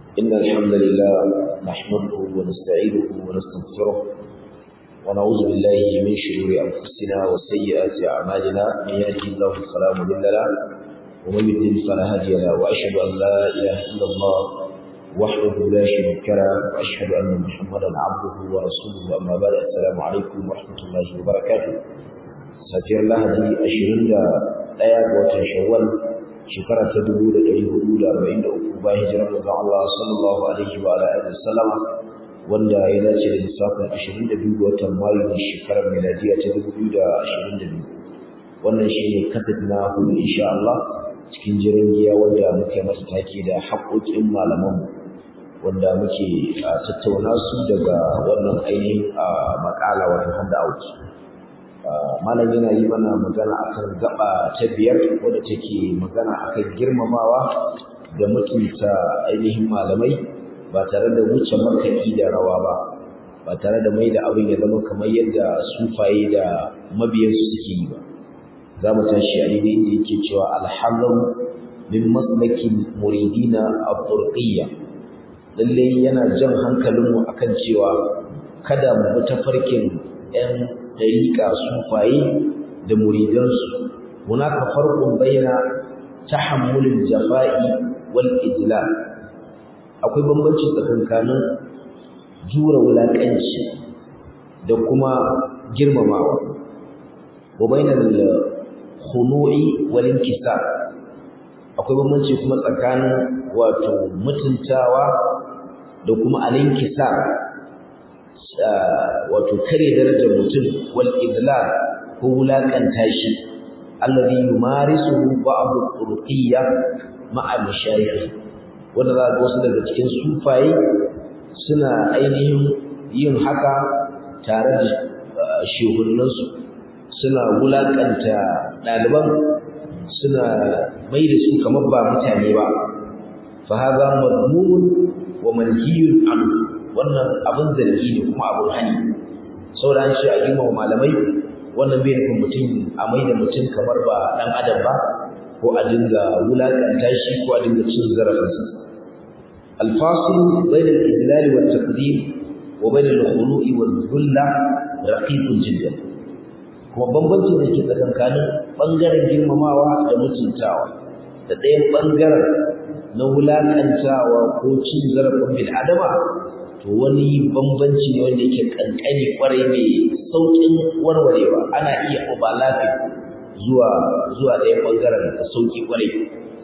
إن الحمد لله نحمده ونستعينه ونستغفره ونعوذ بالله من شرور أنفسنا وسيئات أعمالنا من يهده الله فلا مضل له ومن يضلل فلا هادي له وأشهد أن لا إله إلا الله وحده لا شريك له وأشهد أن محمدا عبده ورسوله أما بعد السلام عليكم ورحمة الله وبركاته safiyar lahadi ashirin da ɗaya ga watan shawwal shekara ta dubu da ɗari hudu da arba'in da uku bayan hijirar manzon Allah sallallahu alaihi wa alihi wasallama wanda ya dace da lissafin ashirin da biyu ga watan mayu na shekarar miladiya ta dubu biyu da ashirin da biyu wannan shi ne kasat na hudu insha Allah cikin jiran giya wanda muke masa take da haƙoƙin malamanmu wanda muke tattauna su daga wannan ainihin makala wato handout malam yana yi mana magana akan gaba ta biyar wadda take magana akan girmamawa da mutunta ainihin malamai ba tare da wuce makaɗi da rawa ba ba tare da mai da abin ya zama kamar yadda sufaye da mabiyansu suke yi ba za mu tashi a daidai inda yake cewa alhamdu min maslakin muridina a turqiyya lalle yana jan hankalinmu akan cewa kada mu bi tafarkin 'yan dariƙa sufaye da muridansu hunaka farqun baina tahammulil jafa'i wal idlal akwai bambanci tsakankanin jura wulaƙanci da kuma girmamawa wa bainal khunu'i wal inkisar akwai bambanci kuma tsakanin wato mutuntawa da kuma al-inkisar wato kare darajar mutum wal idlal ko wulakanta shi alladhi yumarisuhu ba'd al-turqiyya ma'a mashayikh wanda za ga wasu daga cikin sufaye suna ainihin yin haka tare da shehunansu suna wulakanta ɗaliban suna mai da su kamar ba mutane ba fa hadha madmumun wa manhiyun anhu wannan abin zargi ne kuma abin hani saboda an ce a girmama malamai wannan bai nufin mutum a mai da mutum kamar ba ɗan adam ba ko a dinga wulaƙanta shi ko a dinga cin zarafinsa alfasil bainal idlal wa taqdim wa bainal khulu'i wal dhulla raqiqun jiddan kuma bambancin da ke tsakankanin bangaren girmamawa da mutuntawa da ɗayan bangaren na wulaƙantawa ko cin zarafin bil adama to wani bambanci ne wanda yake kankani kwarai mai saukin warwarewa ana iya overlapping zuwa zuwa ɗayan bangaren da sauki kwarai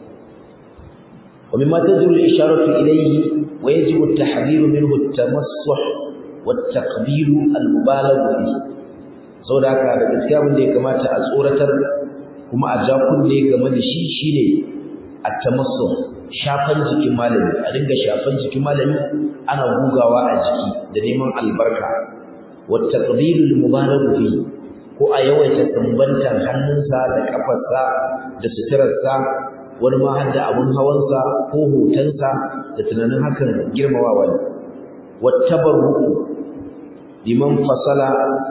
ومما تدل الإشارة إليه ويجب التحذير منه التمسح والتقبيل المبالغ فيه sau da haka da gaskiya abin da ya kamata a tsoratar kuma a ja kunne game da shi shine a tamassu shafan jikin malami a dinga shafan jikin malami ana gugawa a jiki da neman albarka wa taqdirul mubarak fi ko a yawaita tambantan hannunsa da kafarsa da suturarsa wani ma har da abun hawansa ko hotonsa da tunanin hakan girmamawa ne wa tabarruku liman fasala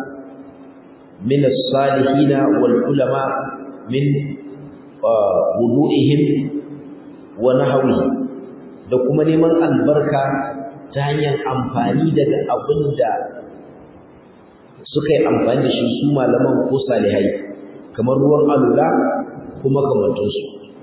min as-salihin wal ulama min wudu'ihim wa nahwi da kuma neman albarka ta hanyar amfani daga abin da suka yi amfani da shi su malaman ko salihai kamar ruwan alula ko makamantansu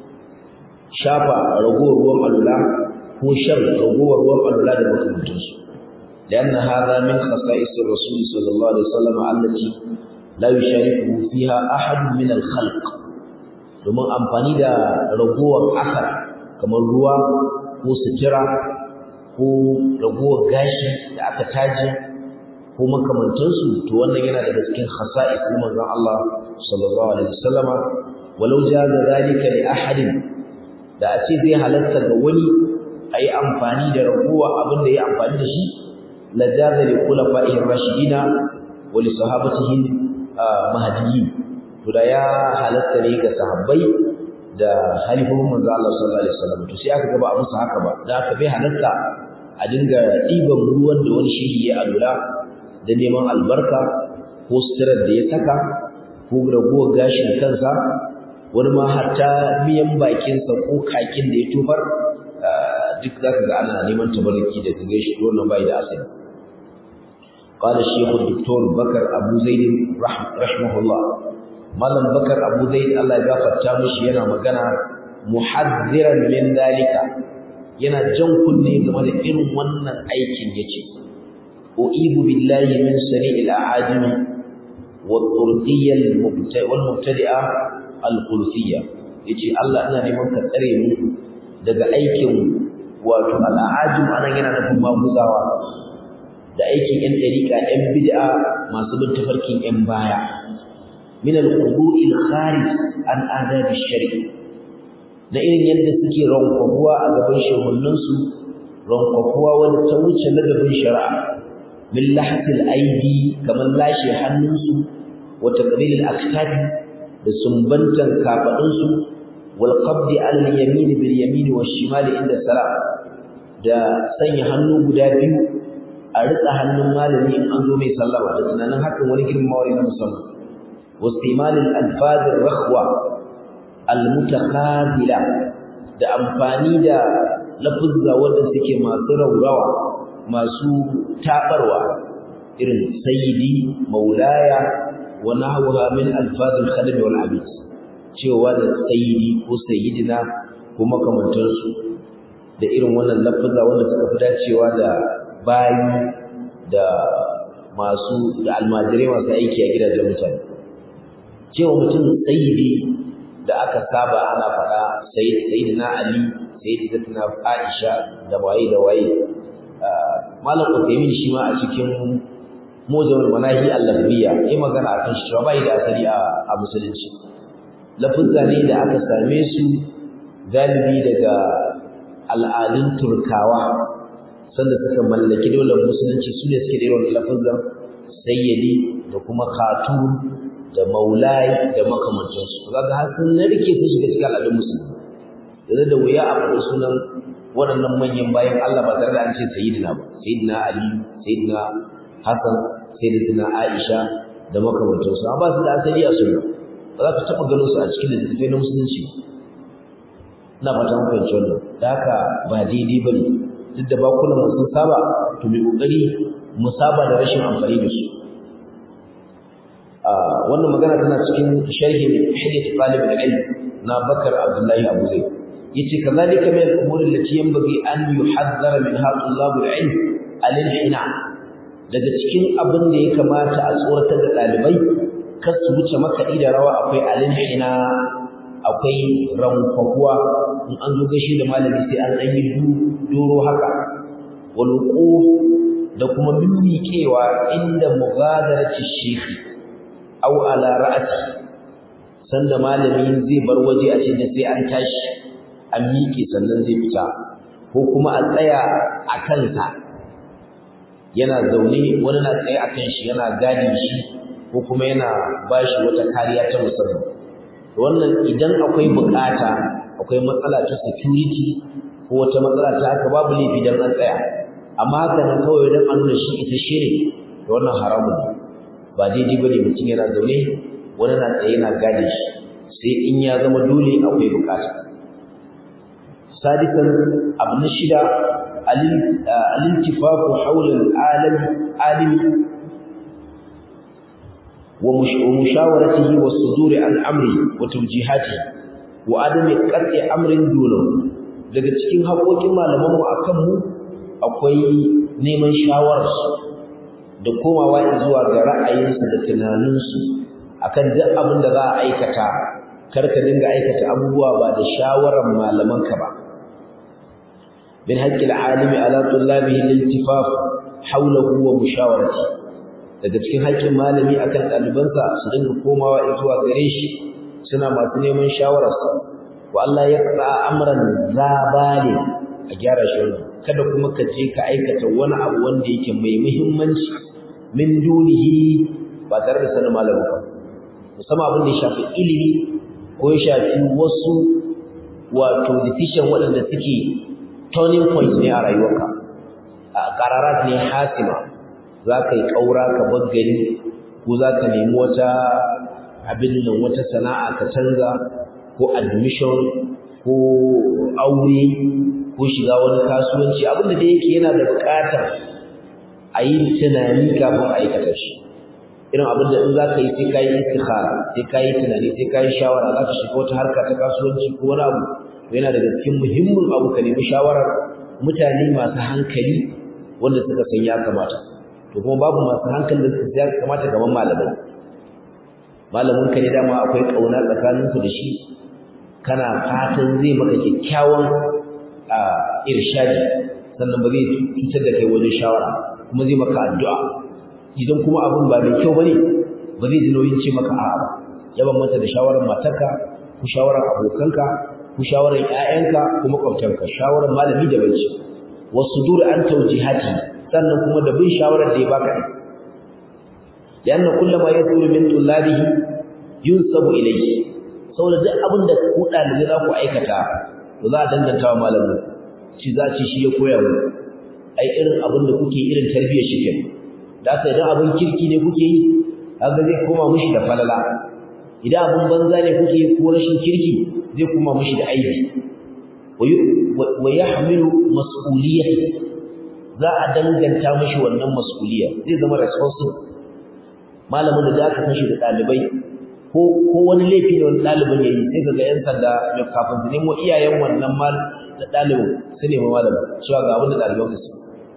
shafa ragowar ruwan alula ko shan ragowar ruwan alula da makamantansu لأن هذا من خصائص الرسول صلى الله عليه وسلم التي لا يشاركه فيها أحد من الخلق domin amfani da ragowar asar kamar ruwa ko sutura ko ragowar gashi da aka taji ko makamantansu to wannan yana daga cikin khasa'is na manzon Allah sallallahu alaihi wasallama walau jaza zalika li ahadin da a ce zai halatta ga wani ayi amfani da ragowa abin da ya amfani da shi la jaza li khulafa'ir rashidina wa li sahabatihi mahdiyyin to da ya halatta ne ga sahabbai da halifofin manzo Allah sallallahu alaihi wasallam to sai aka ga ba a musu haka ba da aka bai halatta a dinga ɗiban ruwan da wani shehi ya alula da neman albarka ko suturar da ya saka ko ragowar gashin kansa wani ma hatta miyan bakinsa ko kakin da ya tofar duk zaka ga ana neman tabarruki da gare shi wannan bai da asali قال الشيخ الدكتور بكر أبو زيد رحمه الله مالن بكر أبو زيد الله يغفر تامش ينا مغانا محذرا من ذلك ينا جنكن game da irin wannan aikin yace uibu billahi min sari'il a'ajimi والطرقية والمبتدئة القلفية yace Allah ina neman ka tsare mu daga aikin wato al'ajim anan yana nufin maguzawa da aikin yan dariƙa yan bid'a masu bin tafarkin yan baya min al-qudu'i al-kharij an adab ash-shari'i da irin yadda suke rankwafuwa a gaban shehunan su rankwafuwa wanda ta wuce ladabin shari'a min lahtil aidi kamar lashe hannunsu wa taqbil al-aktabi da sumbantan kafadunsu wal qabdi ala al-yamin bil yamin wa shimal inda salam da sanya hannu guda biyu a ritsa hannun malami in an zo mai sallama da tunanin hakan wani girmamawa na musamman wastimal al-alfaz ar-rakhwa al-mutakhadila da amfani da lafuzza wanda suke masu raurawa masu tabarwa irin sayyidi maulaya wa nahwaha min alfaz al-khadim wal abid cewa da sayyidi ko sayyidina ko makamantar su da irin wannan lafuzza wanda suka fi dacewa da bayi da masu da almajirai masu aiki a gidajen mutane cewa mutum sayyidi da aka saba ana faɗa sayyidina ali sayyidatuna aisha da waye da waye malam Uthaymeen shi ma a cikin mujamul manahi al-lafziya yayi magana akan shi cewa bai da asali a musulunci lafuzza ne da aka same su galibi daga al'adun turkawa sanda suka mallaki daular musulunci su ne suke da irin lafuzzan sayyidi da kuma khatun da maulai da makamantansu kaga har sun narke su shiga cikin al'adun musulmi yanzu da wuya a faɗi sunan waɗannan manyan bayan Allah ba tare da an ce sayyidina ba sayyidina Ali sayyidina Hassan sayyidatina Aisha da makamantansu amma ba su da asali a sunna ba za ka taɓa ganin su a cikin littattafai na musulunci ina fata mun fahimci wannan da haka ba daidai ba ne duk da bakunan mu sun saba to mai kokari mu saba da rashin amfani da su wannan magana tana cikin sharhi hadith talib al-ilm na Bakar Abdullahi Abu Zaid yace kazalika min al-umur allati yanbaghi an yuhaddara minha tullab al-ilm al-inhina daga cikin abin da ya kamata a tsoratar da dalibai kar su wuce makaɗi da rawa akwai al-inhina akwai rankwakuwa in an zo gaishe da malami sai an ɗan yi doro haka wal da kuma mimmiƙewa inda mughadarati shekhi aw ala ra'ati sanda malami zai bar waje a cikin sai an tashi an miƙe sannan zai fita ko kuma a tsaya a kansa yana zaune wani na tsaye a kan shi yana gadi shi ko kuma yana bashi wata kariya ta musamman wannan idan akwai bukata akwai matsala ta security ko wata matsala ta haka babu laifi dan an tsaya amma haka nan kawai dan an nuna shi ita shi ne da wannan haramun ne ba daidai bane mutum yana zaune wani na tsaye yana gadi shi sai in ya zama dole akwai bukata sadisan abu na shida al-intifafu hawla al-alam alimi ومشاورته والصدور عن امره وتوجيهاته وعدم قطع امر دونه daga cikin haƙoƙin malamanmu akan mu akwai neman shawararsu da komawa zuwa ga ra'ayinsu da tunaninsu akan duk abin da za a aikata kar ka dinga aikata abubuwa ba da shawarar malamanka ba min haqqil alimi ala tullabihi al-iltifaf hawlahu wa mushawaratihi daga cikin haƙƙin malami akan ɗalibansa su dinga komawa zuwa gare shi suna masu neman shawararsa wa Allah ya qara amran zabali a gyara shi kada kuma ka je ka aikata wani abu wanda yake mai muhimmanci min dunihi ba tare da sanin malamin ba musamman abin da ya shafi ilimi ko ya shafi wasu wato decision waɗanda suke turning point ne a rayuwarka a qararat ne hasima za ka yi ƙaura ka bar gari ko za ka nemi wata abin nan wata sana'a ka canza ko admission ko aure ko shiga wani kasuwanci abinda da yake yana da buƙatar a yi tunani kafin a aikata shi irin abin da in za ka yi sai ka yi istikhara sai ka yi tunani sai ka yi shawara za ka shiga wata harka ta kasuwanci ko wani abu to yana daga cikin muhimmin abu ka nemi shawarar mutane masu hankali wanda suka san ya kamata to kuma babu masu hankali da suka ya kamata kamar malamai malamin ka ne dama akwai kauna tsakaninku da shi kana fatan zai maka kyakkyawan irshadi sannan ba zai cutar da kai wajen shawara kuma zai maka addu'a idan kuma abin ba mai kyau bane ba zai ji nauyin ce maka a'a ba ya bambanta da shawarar matarka ko shawarar abokanka ko shawarar ƴaƴanka ko makwabtanka shawarar malami da banci wasu dur an tawjihati sannan kuma da bin shawarar da ya baka ne lianna kullama yasuru min tullabihi yunsabu ilayhi saboda duk abin da ku dalibai za ku aikata to za a danganta wa malamin shi za ci shi ya koya mu ai irin abin da kuke irin tarbiyyar shi kenan da haka idan abin kirki ne kuke yi haka zai koma mishi da falala idan abin banza ne kuke yi ko rashin kirki zai koma mishi da aibi wa yahmilu mas'uliyati za a danganta mishi wannan mas'uliya zai zama responsible malamin da aka san shi da dalibai ko ko wani laifi ne wani dalibin yayi sai kaga yan sanda mai kafin su nemo iyayen wannan mal da dalibin su nemi malamin cewa ga abin da daliban su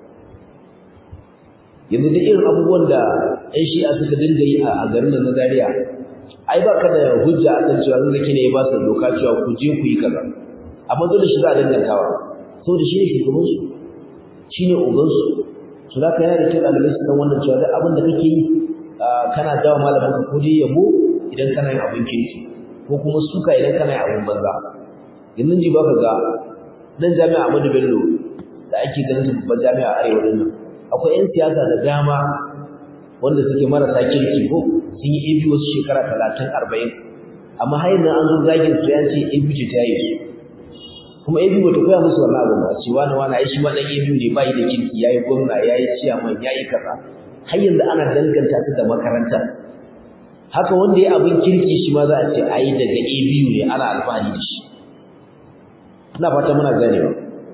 yanzu duk irin abubuwan da ɗan shi'a suka dinga yi a garin da na Zaria ai ba ka da hujja a kan cewa zaki ne ya ba su doka cewa ku je ku yi kaza amma dole shi za a dangantawa saboda shi ne shugabansu shi ne ogansu su za ka yana da kyau ɗalibai su san wannan cewa duk abin da kake yi kana jawa malamin ka ko dai yabo idan kana yin abin kirki ko kuma suka idan kana yin abin banza yanzu ji ba ka ga nan jami'a Ahmadu Bello da ake ganin su babban jami'a arewa din nan akwai 'yan siyasa da dama wanda suke marasa kirki ko sun yi AB wasu shekara talatin arba'in amma har yanzu an zo zagin su ya ce AB ce ta yi su kuma AB ba ta koya musu wannan abu ba ce wani wani ai shi ma dan AB ne bai da kirki yayi gwamna yayi ciyaman yayi kaza har yanzu ana danganta su da makaranta haka wanda ya abin kirki shi ma za a ce ai daga AB ne ana alfahari da shi ina fata muna ganewa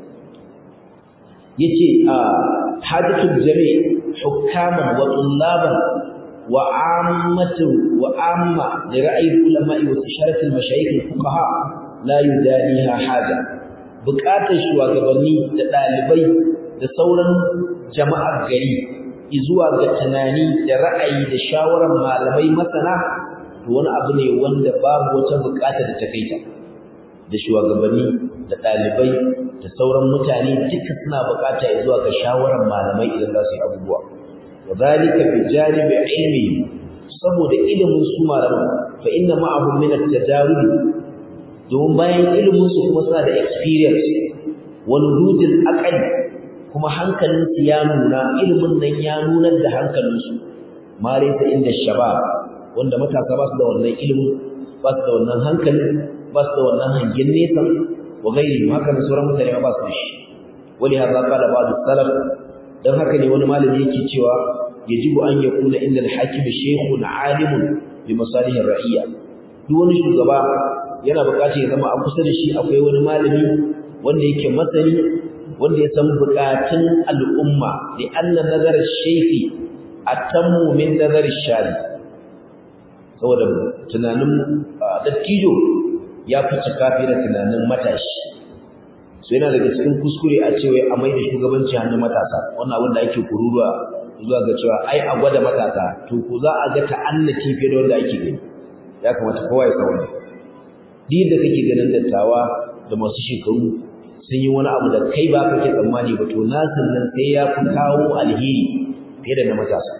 yace a hadatul jami' hukaman wa tullaban wa ammatu wa amma li ra'yi ulama'i wa isharat al-mashayikh al-fuqaha la yudaniha haja buƙatar shugabanni da ɗalibai da sauran jama'ar gari zuwa ga tunani da ra'ayi da shawarar malamai masana to wani abu ne wanda babu wata buƙata da ta kaita da shugabanni da ɗalibai da sauran mutane duka suna buƙata zuwa ga shawarar malamai idan za su yi abubuwa wa zalika bi janibi ilmi saboda ilimin su malaman fa inna ma'ahum min at-tajarub domin bayan ilimin su kuma suna da experience wal rudil aqli kuma hankalin su ya nuna ilimin nan ya nunar da hankalin su ma laysa inda shabab wanda matasa ba su da wannan ilimin ba su da wannan hankalin ba su da wannan hangen nesa wa gairi haka ne sauran mutane ba su da shi wani har zaka da ba'd salaf dan haka ne wani malami yake cewa yajibu an yakuna inda al-hakim shaykhun alimun bi masalih ar-ra'iyya duk wani shugaba yana buƙatar ya zama a kusa da shi akwai wani malami wanda yake masani wanda ya san buƙatun al'umma li anna nazar shaykhi atammu min nazar shari saboda tunanin dattijo ya fi cika fiye da tunanin matashi so yana daga cikin kuskure a cewa a mai da shugabanci hannun matasa wannan abin da ake kururuwa zuwa ga cewa ai a gwada matasa to ko za a ga ta'annati fiye da wanda ake gani ya kamata kowa ya san wannan duk da kake ganin dattawa da masu shekaru sun yi wani abu da kai ba kake tsammani ba to nasin nan sai ya fi kawo alheri fiye da na matasa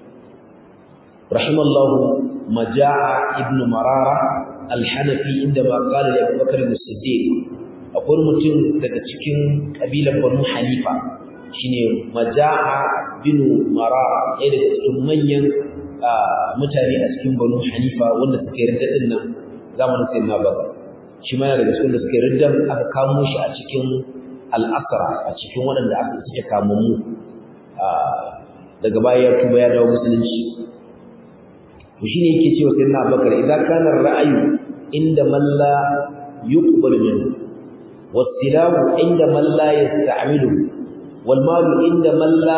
rahimallahu maja'a ibn marara al-hanafi inda ma qala li Abu Bakr as-Siddiq akwai mutum daga cikin kabilar Banu Hanifa shine maja'a bin marara ɗaya daga cikin manyan mutane a cikin Banu Hanifa wanda suka yarda din nan zamanin sayyidina Bakar shi ma yana daga cikin da suka yarda aka kamo shi a cikin al-asra a cikin waɗanda aka suke kamammu daga baya ya tuba ya dawo musulunci to shine yake cewa sayyidina Abubakar idan kana ra'ayi inda man la yuqbal minhu wasilahu inda man la yasta'milu wal malu inda man la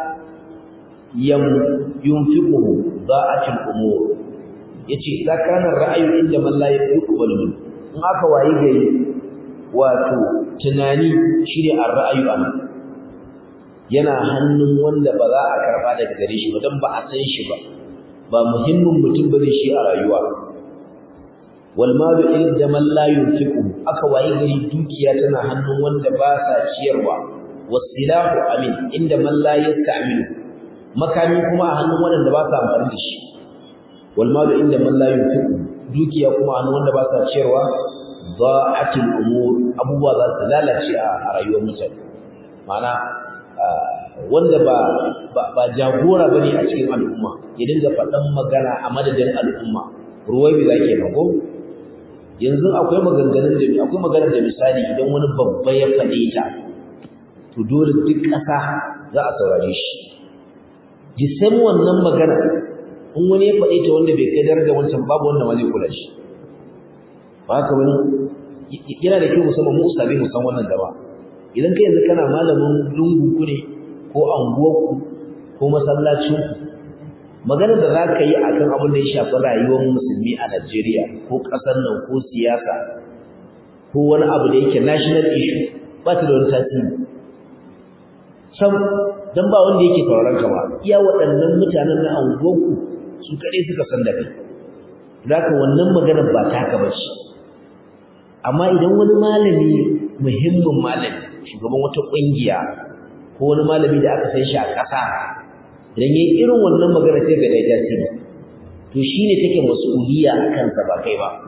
yunfiquhu da'atul umur yace zakaran ra'ayu inda man la yaqbalu min in aka wayi gari wato tunani shine ar-ra'ayu an yana hannun wanda ba za a karba daga gare shi ba dan ba a san shi ba ba muhimmin mutum bane shi a rayuwa wal malu inda man la yunfiqu aka wayi gari dukiya tana hannun wanda ba sa ciyarwa wasilahu amin inda man la yasta'milu makami kuma a hannun wanda ba sa amfani da shi wal malu inda man la yunfiqu dukiya kuma a hannun wanda ba sa ciyarwa da'atul umur abubuwa za su lalace a rayuwar mutane ma'ana wanda ba ba jagora bane a cikin al'umma ya dinga faɗan magana a madadin al'umma ruwai bi zake mago yanzu akwai maganganun da akwai maganar da misali idan wani babba ya faɗe ta to dole duk ƙasa za a saurare shi jisan wannan magana in wani ya faɗe ta wanda bai kai darajar wancan babu wanda ma zai kula shi ba haka wani yana da kyau musamman mu usabe mu san wannan gaba idan kai yanzu kana malamin lungu ku ne ko anguwarku ko masallacinku maganar da za ka yi a kan abin da ya shafi rayuwar musulmi a Najeriya ko ƙasar nan ko siyasa ko wani abu da yake national issue ba ta da wani tasiri sam dan ba wanda yake sauraron ka ba iya waɗannan mutanen na anguwarku su kaɗai suka san da kai zaka wannan maganar ba ta haka bace amma idan wani malami muhimmin malami shugaban wata ƙungiya ko wani malami da aka san shi a ƙasa idan yayi irin wannan magana sai ga dai tasiri to shine take mas'uliya a kansa ba kai ba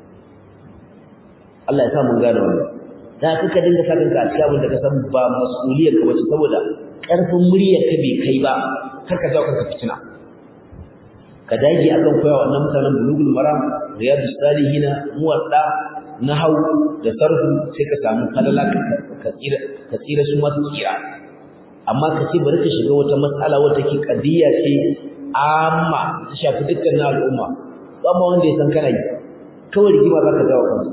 Allah ya sa mun gane wannan da kaka dinga sa kanka a cikin abin da ka san ba mas'uliyar ka bace saboda ƙarfin muryar ka bai kai ba kar ka jawo kanka fitina ka dage akan koyawa wannan mutanen bulugul maram riyadus salihina muwadda nahau da sarfu sai ka samu falala ka tsira ka tsira su masu tsira amma ka ce bari ka shiga wata matsala wata ke kadiya ce amma ta shafi dukkan al'umma ba ma wanda ya san kana yi kawai rigima za ka jawo kansa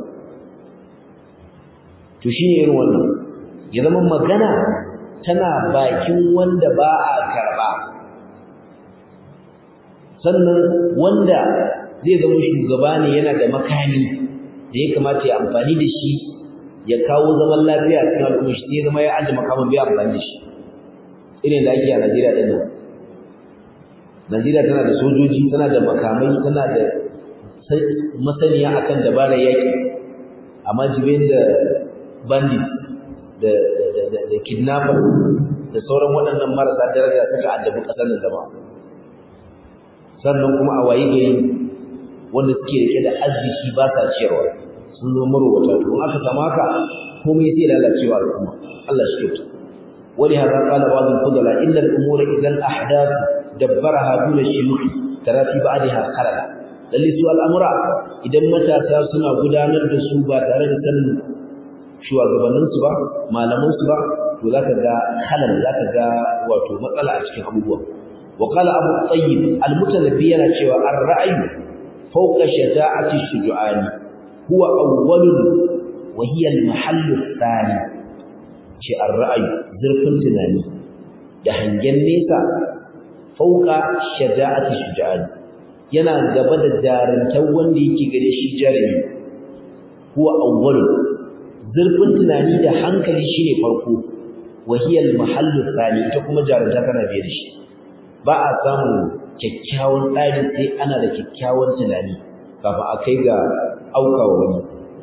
to shine irin wannan ya zama magana tana bakin wanda ba a karba sannan wanda zai zama shugaba ne yana da makami da ya kamata ya amfani da shi ya kawo zaman lafiya a cikin al'umma shi sai zama ya aje makamin bai amfani da shi irin da ake a Najeriya din nan Najeriya tana da sojoji tana da makamai tana da masaniya akan dabarar yaki amma jibin da bandit da da da kidnapper da sauran waɗannan marasa daraja suka addabi ƙasar nan gaba sannan kuma a wayi gari wanda suke rike da arziki ba sa ciyarwa sun zo marowata to aka samu haka komai sai lalacewa al'umma Allah shi kyauta wani hada qala ba'd al-fudala inna al-umura idan ahdath dabbaraha dun shuyukh tara fi ba'daha khalala lalle su al'amura idan matasa suna gudanar da su ba tare da sanin shugabannin su ba malaman su ba to zaka ga khalal zaka ga wato matsala a cikin abubuwa wa qala abu tayyib al-mutanabbi yana cewa ar-ra'yu fawqa shaja'ati shuja'ani huwa awwalun wa hiya al-mahallu thani ce ar-ra'yu zurfin tunani da hangen nesa fawqa shaja'ati shuja'ani yana gaba da jarantar wanda yake gare shi jarumi huwa awwalun zurfin tunani da hankali shine farko wa hiya al-mahallu thani ita kuma jarunta tana biye da shi ba a samun kyakkyawan tsari sai ana da kyakkyawan tunani kafin a kai ga aukawa wani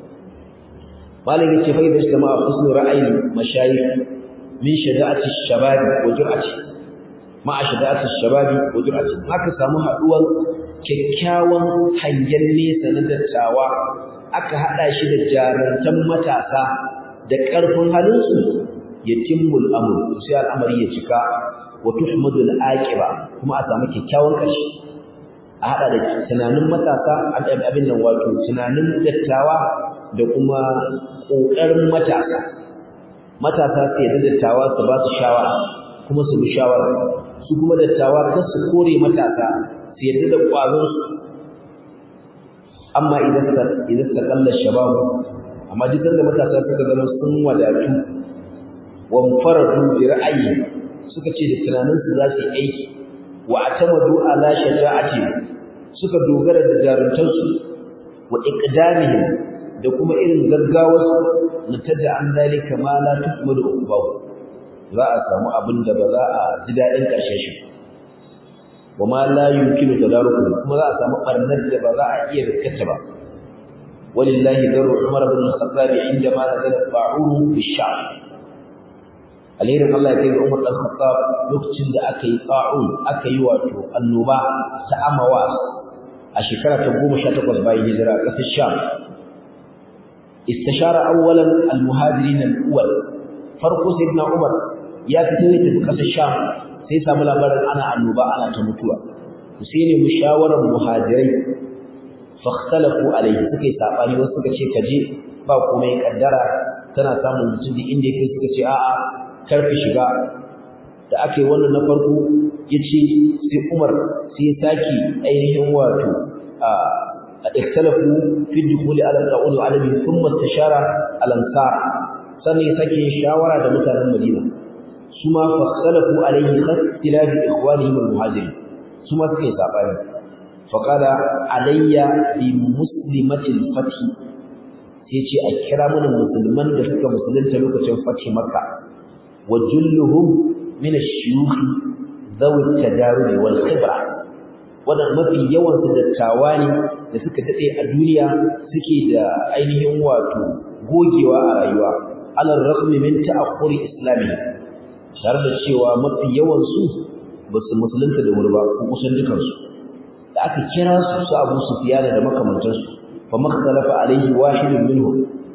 malam yace fa idan jama'a husnu ra'ayi mashayikh min shada'ati shababi wa jur'ati ma shada'ati shababi wa jur'ati haka samu haduwar kyakkyawan hangen nesa na dattawa aka hada shi da jarantan matasa da karfin halinsu yatimmul amr sai al'amari ya cika wa tuhmadu al-aqiba kuma a samu kyakkyawan kashi a hada da tunanin matasa abin nan wato tunanin dattawa da kuma kokarin matasa matasa su yadda dattawa su ba su shawara kuma su bi shawara su kuma dattawa kar su kore matasa su yadda da kwazon su amma idan idan ta kalla shabab amma duk da matasa suka zama sun wadatu wa faradu bi ra'ayi suka ce da tunaninsu za su yi aiki wa atamadu ala shaja'ati suka dogara da jaruntarsu wa iqdamihim da kuma irin gaggawarsu nataja an zalika ma la tuhmadu uqbahu za a samu abin da ba za a ji daɗin ƙarshen shi wa ma la yumkinu tadaruku kuma za a samu barnar da ba za a iya riskata ba walillahi daru umar ibn al-khattab inda ma nazala ta'uru fi sha'r alherin Allah ya kai ga Umar dan Khattab lokacin da aka yi ta'un aka yi wato annoba ta amawas a shekara ta 18 bayan hijira a ƙasar Sham istashara awwalan al-muhajirin al-awwal farko sayyidina Umar ya fito ya tafi ƙasar Sham sai samu labarin ana annoba ana ta mutuwa sai ne mushawarar muhajirai fakhtalafu alayhi suka yi sabani wasu suka ce kaje ba komai kaddara tana samun mutum da inda yake suka ce a'a karfi shiga da aka yi wannan na farko ya ce sai umar sai ya sake ainihin wato a ikhtalafu fi dukhuli ala al-qawli wa alamin thumma istashara al-ansar sannan ya sake shawara da mutanen Madina su ma fa ikhtalafu alayhi ikhtilafi ikhwanihim al-muhajirin su ma suka yi sabani faqala alayya bi muslimati al-fath sai ce a kira mana musulman da suka musulunta lokacin fathi makka وجلهم من الشيوخ ذوي التجارب والخبرة wannan mafi yawan su dattawa ne da suka dade a duniya suke da ainihin wato gogewa a rayuwa alal raqmi min ta'akhuri islami tare da cewa mafi yawan su ba su musulunta da wuri ba ko kusan dukan su da aka kira su su Abu Sufyan da makamantansu fa makhtalafa alaihi wahidun minhum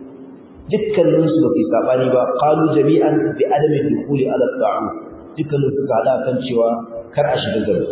dukkanin su basu sabani ba qalu jami'an bi adami dukhuli ala ta'u dukkanin su ga kan cewa kar a shiga gaba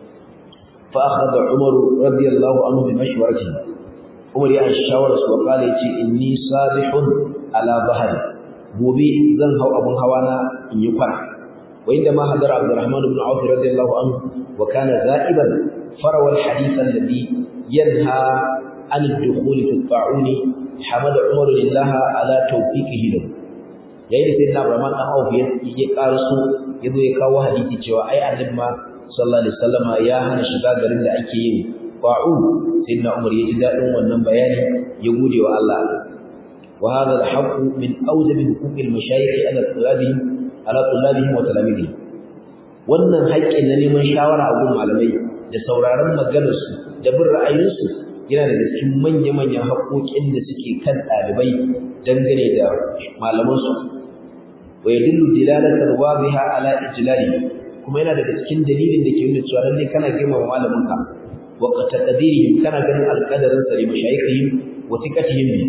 fa akhadha umar radiyallahu anhu bi mashwarati umar ya shawara su wa kale yace inni sabihun ala bahri gobe zan hau abun hawa na in yi kwana wa inda ma hadara abdurrahman ibn auf radiyallahu anhu wa kana za'iban farawa al-hadith alladhi yanha an ad-dukhul fi at-ta'uni hamada umar lillaha ala tawfiqihi lahu yayin da sayyidina Abraham dan Auf ya ya karaso yazo ya kawo hadisi cewa ai annabi ma sallallahu alaihi wasallama ya hana shiga garin da ake yin fa'u sayyidina Umar ya ji dadin wannan bayani ya gode wa Allah wa hadha al-haqq min awjab huquq al-mashayikh ala tulabihim ala tulabihim wa talamidihim wannan haƙƙi na neman shawara a gurin malamai da sauraron maganarsu da bin ra'ayinsu yana daga cikin manya-manyan haƙoƙin da suke kan ɗalibai dangane da malamansu wa yadullu dilalatan wadiha ala ijlali kuma yana daga cikin dalilin da ke nuna cewa lalle kana girmama malaminka wa taqdirihim kana ganin alqadarin sa li mashayikhihim wa thiqatihim bi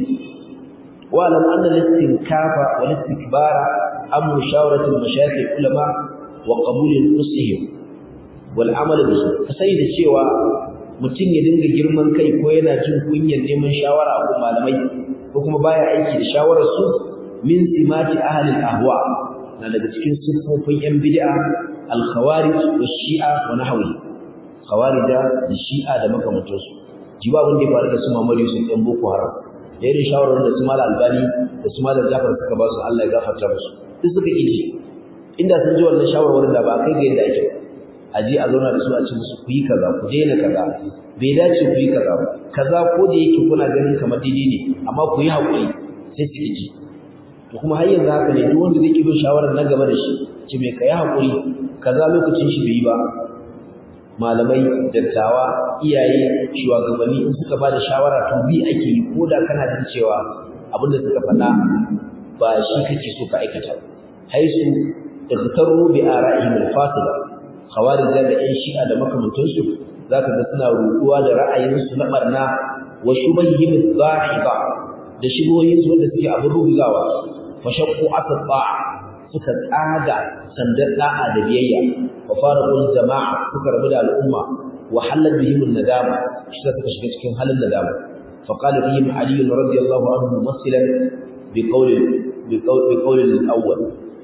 wa lam anna al-istinkafa wal istikbara am mushawarati al-mashayikh ulama wa qabul nusihim wal amal bihi kasai da cewa mutum ya dinga girman kai ko yana jin kunyar neman shawara a gun malamai ko kuma baya aiki da shawarar su min simati ahli al-ahwa na daga cikin sifofin yan bid'a al-khawarij wa shi'a wa nahwi khawarija da shi'a da makamantan su jiba abin da ya faru da su Muhammad Yusuf ɗan Boko Haram da irin shawarar da su Malam Albani da su Malam Jafar suka ba su Allah ya gafarta musu duk suka kiji inda sun ji wannan shawarwarin da ba kai ga yadda ake a je a zauna da su a ce musu ku yi kaza ku daina kaza bai dace ku yi kaza ba kaza ko da yake kuna ganin kamar daidai ne amma ku yi haƙuri sai su ji to kuma har yanzu haka ne duk wanda zai bin shawarar na gaba da shi ce mai kai haƙuri kaza lokacin shi bai yi ba malamai dattawa iyaye shugabanni in suka ba da shawara to bi ake yi ko da kana jin cewa abin da suka faɗa ba shi kake so ka aikata haisu ikhtaru bi ara'ihim al-fasila khawarij da ƴan shi'a da makamantansu zaka ga suna ruɗuwa da ra'ayinsu na barna wa shubahihim adh-dhahiba da shubuhoyin su wanda suke abin rubugawa fa shaqqu asfa suka tsaga sandar da'a da biyayya wa faraqul jama'a suka rabu da al'umma wa halal bihim an-nadama shi suka shiga cikin halin nadama fa qala fihim ali radiyallahu anhu mumassilan bi qawli bi qawli al-awwal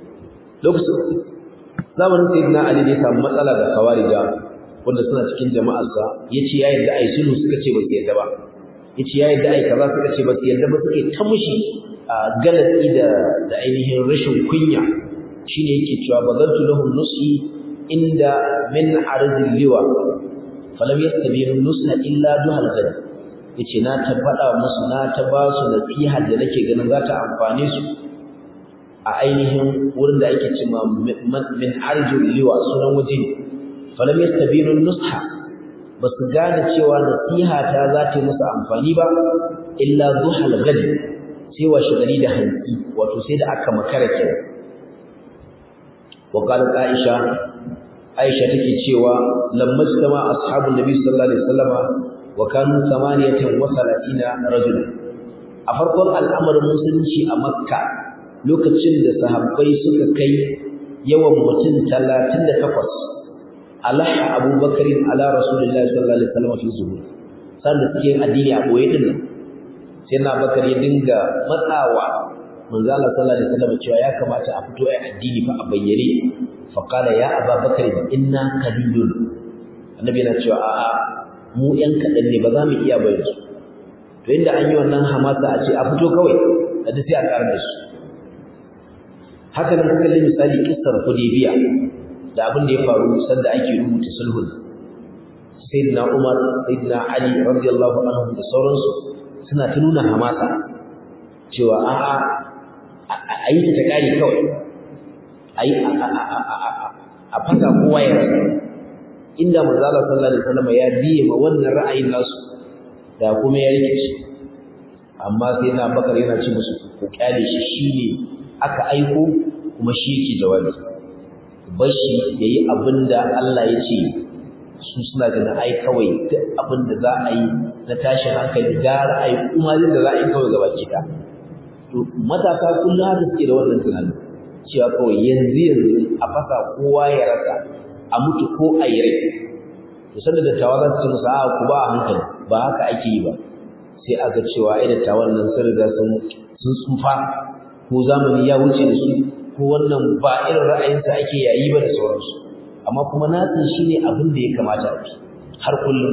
lokacin zamanin sayyidina ali da ya samu matsala da khawarija wanda suna cikin jama'arsa yace ya yarda ai sulhu suka ce ba su yarda ba yace ya yarda ai kaza suka ce ba su yarda ba suke ta mushi galatsi da da ainihin rashin kunya shine yake cewa bazantu lahum nusi inda min arzil liwa falam yastabinu nusa illa duhal gadi yace na ta faɗa musu na ta ba su nasiha da nake ganin za ta amfane su a ainihin wurin da ake cewa min arjul liwa sunan waje falam yastabinu nusha basu gane cewa nasiha ta za ta yi musu amfani ba illa duhal gadi sai wa shigari da hanki wato sai da aka makara kenan wa qalat aisha aisha take cewa lamma jtama ashabun nabi sallallahu alaihi wasallama wa kanu 38 rajulan a farkon al'amarin musulunci a makka lokacin da sahabbai suka kai yawan mutum 38 alaha abubakar ala rasulullahi sallallahu alaihi wasallam fi zuhur sanda suke addini a boye din nan sai na bakar ya dinga matsawa manzo Allah sallallahu alaihi wasallam cewa ya kamata a fito ai addini fa a bayyane fa qala ya abubakar inna qalilun annabi yana cewa a'a mu yan kadan ne ba za mu iya bayyana su to inda an yi wannan hamasa a ce a fito kawai kada sai a karar da su haka nan kuka kalli misali kissar Hudaybiya da abin da ya faru sanda ake rubuta sulhun sayyidina Umar sayyidina Ali radiyallahu anhu da sauransu suna ta nuna hamasa cewa a'a a yi ta kare kawai a yi a fasa kowa ya rasa inda manzo Allah sallallahu alaihi wasallam ya biye ma wannan ra'ayin nasu da kuma ya rike shi amma sai na bakar yana ci musu ko kyale shi shine aka aiko kuma shi yake jawabi bashi yayi abinda Allah ya ce su suna ganin ai kawai duk abinda za a yi na tashin hankali gara ai kuma da za a yi kawai gaba ki da to matasa kullum haka suke da wannan tunanin cewa kawai yanzu yanzu a fasa kowa ya rasa a mutu ko a yi rai to sanda dattawa za su ce musu a ku ba a hankali ba haka ake yi ba sai a ga cewa ai dattawan nan sun riga sun sun tsufa ko zamani ya wuce da su ko wannan ba irin ra'ayinsa ake yayi ba da sauransu amma kuma nasin shine abin da ya kamata a bi har kullum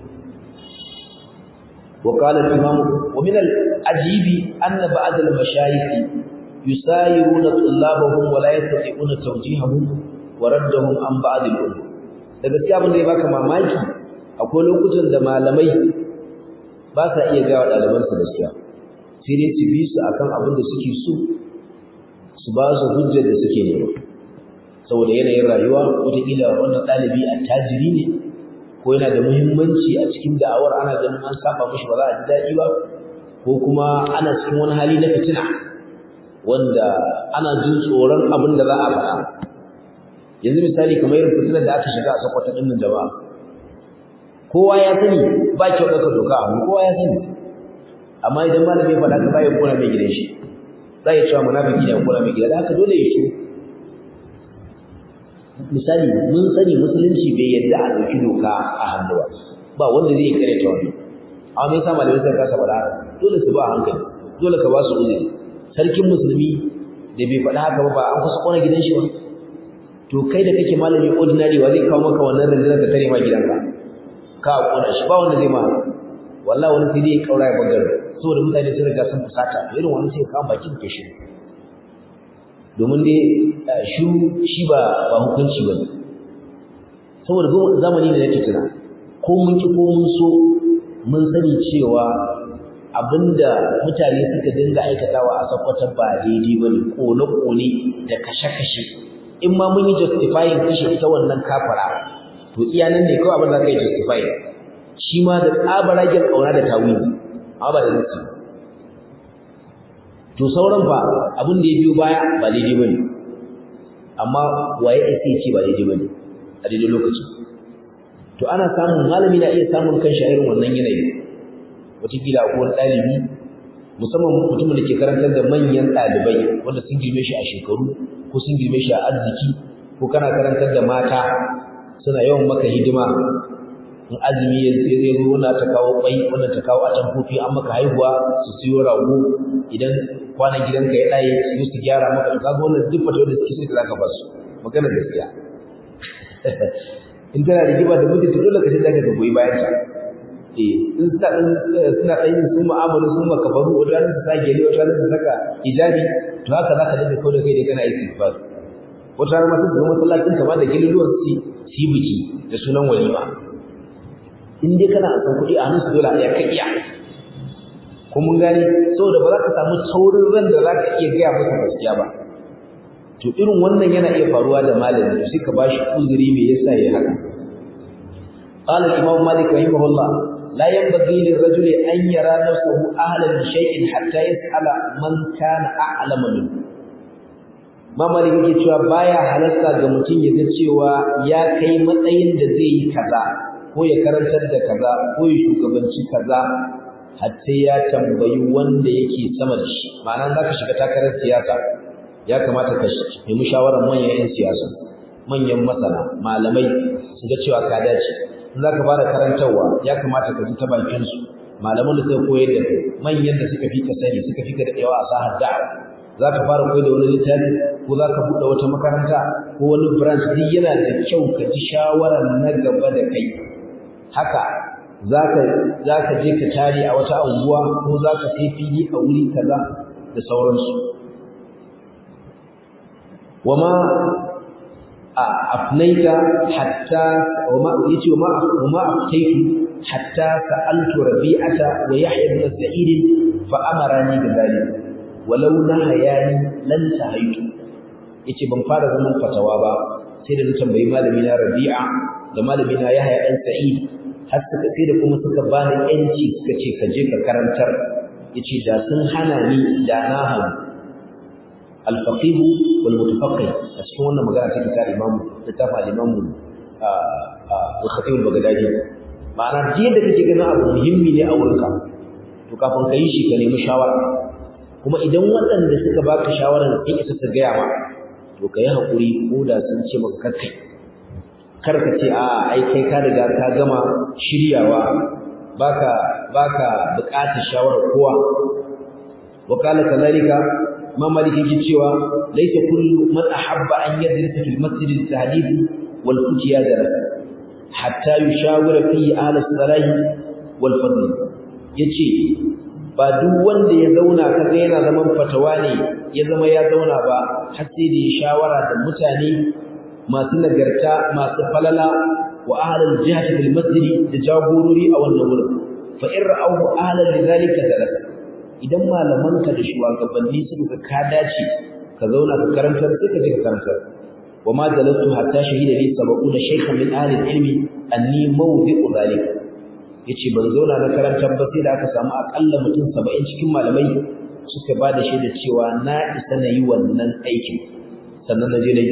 wa qala al-imam wa min al-ajibi anna ba'd al-mashayikh yusayiruna tullabahum wa la yastati'una tawjihahum wa raddahum an ba'd al-umur da gaskiya abin da ya baka mamaki akwai lokutan da malamai ba sa iya gawa ɗalibansu gaskiya sai dai su bi su akan abin da suke so su ba su hujjar da suke nema saboda yanayin rayuwa wataƙila wannan ɗalibi attajiri ne ko yana da muhimmanci a cikin da'awar ana ganin an saba mishi ba za a ji daɗi ba ko kuma ana cikin wani hali na fitina wanda ana jin tsoron abin da za a faɗa yanzu misali kamar irin fitinar da aka shiga a sakwata ɗin nan jama'a kowa ya sani ba kyau ɗaukar doka a kowa ya sani amma idan malami ya faɗa ka bayan kona mai gidan shi za ya cewa munafiki ne kona mai gida da haka dole ya shi misali mun sani musulunci bai yadda a ɗauki doka a hannu ba ba wanda zai kare ta wani amma me yasa malamai suka kasa faɗa dole su ba a hankali dole ka ba su uzuri sarkin musulmi da bai faɗa haka ba ba an kusa kona gidan shi ba to kai da kake malami ordinary wa zai kawo maka wannan rundunar ka tare ma gidanka ka kona shi ba wanda zai ma wallahi wani sai dai ya kaura ya bagar saboda mutane sun riga sun fusata irin wani sai ka bakin ke shi domin dai shi shi ba ba hukunci ba saboda zamani ne na fitina ko mun ki ko mun so mun sani cewa abinda mutane suka dinga aikatawa a sakwata ba daidai ba ne kone-kone da kashe-kashe in ma mun yi justifying kashe ita wannan kafara to iya nan ne kawai abin da ka yi justifying shi ma da tsabaragen ƙauna da tawili amma ba da nasi to sauran fa abin da ya biyo baya ba daidai ba ne amma waye ya sai ce ba daidai ba ne a daidai lokaci to ana samun malami na iya samun kan irin wannan yanayi wataƙila ko wani ɗalibi musamman mutumin da ke karantar da manyan ɗalibai wanda sun girme shi a shekaru ko sun girme shi a arziki ko kana karantar da mata suna yawan maka hidima in azumi ya zai zo wannan ta kawo kwai wannan ta kawo atamfofi an maka haihuwa su siyo rago idan kwanan gidanka ya ɗaye su su gyara maka to kaga wannan duk fata wanda suke sai da zaka ba su magana gaskiya in tana rigima da mutunta dole ka sai zaka ga goyi bayan ta eh in suna dan suna dan yin su mu'amalu su makabaru wata su sake ne wata su saka hijabi to haka zaka dinga kawo da kai da kana istighfar wata rana ma su masallacin kama da gililuwan su su yi biki da sunan walima in dai kana san kuɗi a hannun su dole a ka iya ko mun gane saboda ba za ka samu taurin ran da za ka iya gaya musu gaskiya ba to irin wannan yana iya faruwa da malami to sai ka bashi uzuri me yasa yayi haka قال الإمام مالك رحمه الله لا ينبغي للرجل أن يرى نفسه أهلا لشيء حتى يسأل من كان أعلم منه ma malik yake cewa baya halarta ga mutum ya ga cewa ya kai matsayin da zai yi kaza ko ya karantar da kaza ko ya shugabanci kaza har sai ya tambayi wanda yake sama da shi ma'ana za ka shiga takarar siyasa ya kamata ka nemi shawarar manyan 'yan siyasa manyan masana malamai su ga cewa ka dace in za ka fara karantarwa ya kamata ka ji ta bakinsu malaman da suka koyar da kai manyan da suka fi ka sani suka fi ka daɗewa a sahar da'a za ka fara koyar da wani littafi ko za ka buɗe wata makaranta ko wani branch duk yana da kyau ka ji shawarar na gaba da kai haka za ka je ka tare a wata unguwa ko za ka sai fili a wuri kaza da sauransu wama afnaita hatta wama yace wama wama aftaitu hatta sa'altu rabi'ata wa yahya ibn sa'id fa amarani bi dhalik walau nahayani lan tahaytu yace ban fara zaman fatawa ba sai da na tambayi malami na rabi'a da malami na yahya dan sa'id har suka sai da kuma suka bani yanci suka ce ka je ka karantar yace da sun hana ni da na hanu al-faqih wal mutafaqqih a cikin wannan magana take ta imamu da ta fa imamu al-khatib al-baghdadi ma'ana jiya da kake ganin abu muhimmi ne a wurinka to kafin ka yi shi ka nemi shawara kuma idan waɗanda suka baka shawarar in isa su gaya ma to ka yi haƙuri ko da sun ce maka kakkai kar ka ce a ai kai ka riga ka gama shiryawa baka baka buƙatar shawarar kowa wa qala kadhalika ma maliki yake cewa laysa kullu man ahabba an yadrisa fil masjid al-tahdid wal futiya darasa hatta yushawira fi ahli salahi wal fadl yace ba duk wanda ya zauna kaga yana zaman fatawa ne ya zama ya zauna ba har sai da ya shawara da mutane masu nagarta masu falala wa ahlul jihati bil masjid da jagorori a wannan wurin fa in ra'ahu ahlan lidhalika dalasa idan malamanka da shugabanni suka ka dace ka zauna ka karantar sai ka je ka karantar wa ma dalastu hatta shahida li sab'una shaykhan min ahli ilmi anni mawdi'u dhalika yace ban zauna na karantar ba sai da aka samu akalla mutum 70 cikin malamai suka ba da shaida cewa na isa na yi wannan aikin sannan na je na yi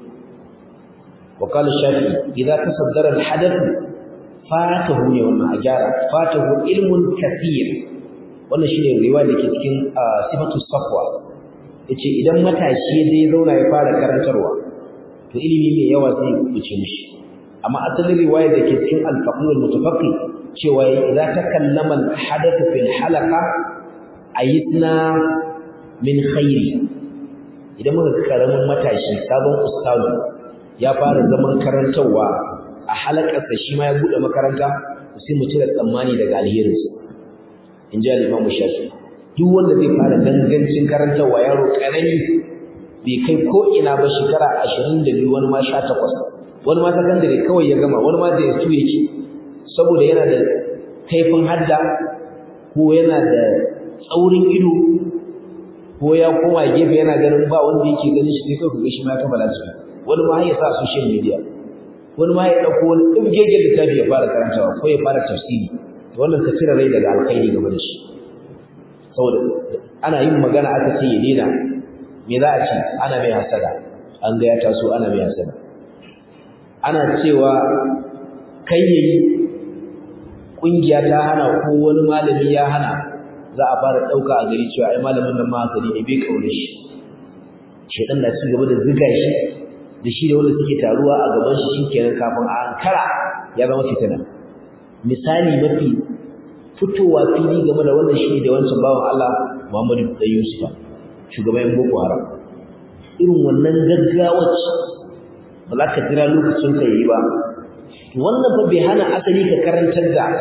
wa qala shafi idza tasaddara al hadath fatahu ne wannan a gyara fatahu ilmun kathir wannan shine riwaya da ke cikin sifatu safwa yace idan matashi zai zauna ya fara karantarwa to ilimi mai yawa sai ya kuce mishi amma asalin riwaya da ke cikin al-faqih al-mutafaqqi cewa idza takallama al-hadath fil halaqa ayisna min khairi idan muka karamin matashi sabon ustazu ya fara zaman karantarwa a halakarsa shi ma ya bude makaranta sai mu cire tsammani daga alherinsa in ji al-Imam Shafi duk wanda zai fara dangancin karantarwa yaro karami bai kai ko ina ba shekara 22 wani ma 18 wani ma sakandare kawai ya gama wani ma da yasu yake saboda yana da kaifin hadda ko yana da tsaurin ido ko ya koma gefe yana ganin ba wanda yake ganin shi sai kai ga shi ma ya kammala su wani ma ya sa social media wani ma ya dauko wani dubgege littafi ya fara karantawa ko ya fara tafsiri to wannan ka cire rai daga alkhairi game da shi saboda ana yin magana aka ce ya daina me za a ce ana mai hasada an ga ya taso ana mai hasada ana cewa kai yayi kungiya ta hana ko wani malami ya hana za a fara dauka a gari cewa ai malamin nan ma hasadi ne bai kaure shi shedan da ci gaba da ziga shi da shi da wanda suke taruwa a gaban shi shikenan kafin a ankara ya zama fitina misali mafi fitowa fili game da wannan shi da wancan bawan Allah Muhammadu da Yusufa shugaban Boko Haram irin wannan gaggawa ba za ka jira lokacin ka yi ba wannan fa bai hana asali ka karantar da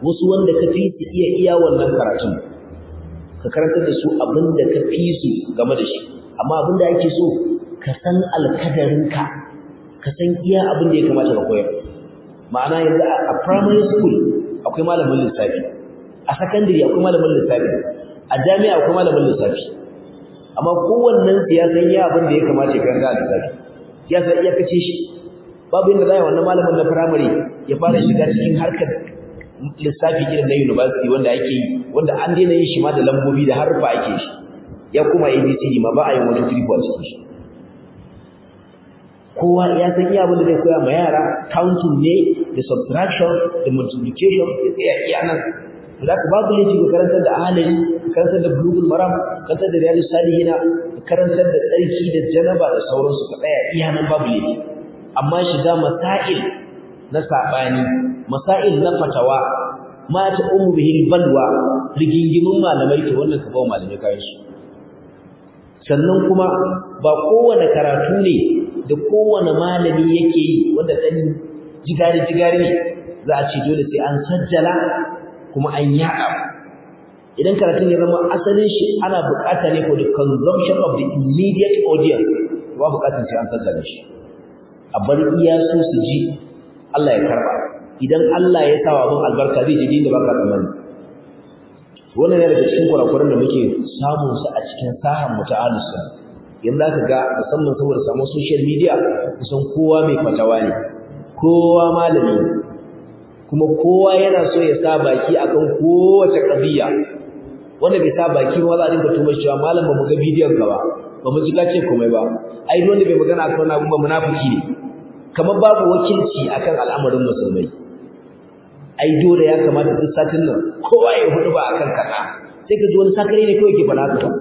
wasu wanda ka fi su iya iya wannan karatun ka karantar da su abin da ka fi su game da shi amma abin da ake so ka san alkadarinka ka san iya abin da ya kamata ka koyar ma'ana yanzu a primary school akwai malamin lissafi a secondary akwai malamin lissafi a jami'a akwai malamin lissafi amma kowannen su ya san iya abin da ya kamata ya karanta a lissafi ya san iya kace shi babu inda za a yi wannan malamin na primary ya fara shiga cikin harkar lissafi irin na university wanda ake yi wanda an daina yin shi ma da lambobi da harfa ake shi ya kuma ABCD ma ba a yin wani triple a cikin shi kowa ya san iya abin da zai koya ma yara counting ne da subtraction da multiplication ya tsaya iya nan za ka babu laifi ka karantar da ahalari ka karantar da bulugul maram ka karantar da riyadus salihina ka karantar da tsarki da janaba da sauransu ka tsaya iya nan babu laifi amma shiga masail na sabani masail na fatawa ma ta ummu bihil balwa rigingimin malamai to wannan ka bawa malamai kayan su sannan kuma ba kowane karatu ne da kowane malami yake yi wanda dan jigari jigari ne za a ce dole sai an sajjala kuma an yaɗa idan karatun ya zama asalin shi ana buƙata ne for the consumption of the immediate audience ba buƙatar sai an sajjala shi a bar iya su su ji Allah ya karba idan Allah ya sawa abin albarka zai ji da baka tsammani wannan ne daga cikin kurakuran da muke samun su a cikin sahan mu ta alusa yanzu zaka ga musamman saboda samun social media kusan kowa mai fatawa ne kowa malami kuma kowa yana so ya sa baki akan kowace kabiya wanda bai sa baki ba za a dinga tuma cewa malam ba mu ga bidiyon ka ba ba mu ji ka ce komai ba ai wanda bai magana akan wannan abun ba munafiki ne kamar babu wakilci akan al'amarin musulmai ai dole ya kamata duk satin nan kowa ya hudu ba akan kaza sai ka ji wani sakare ne kawai ke fada ka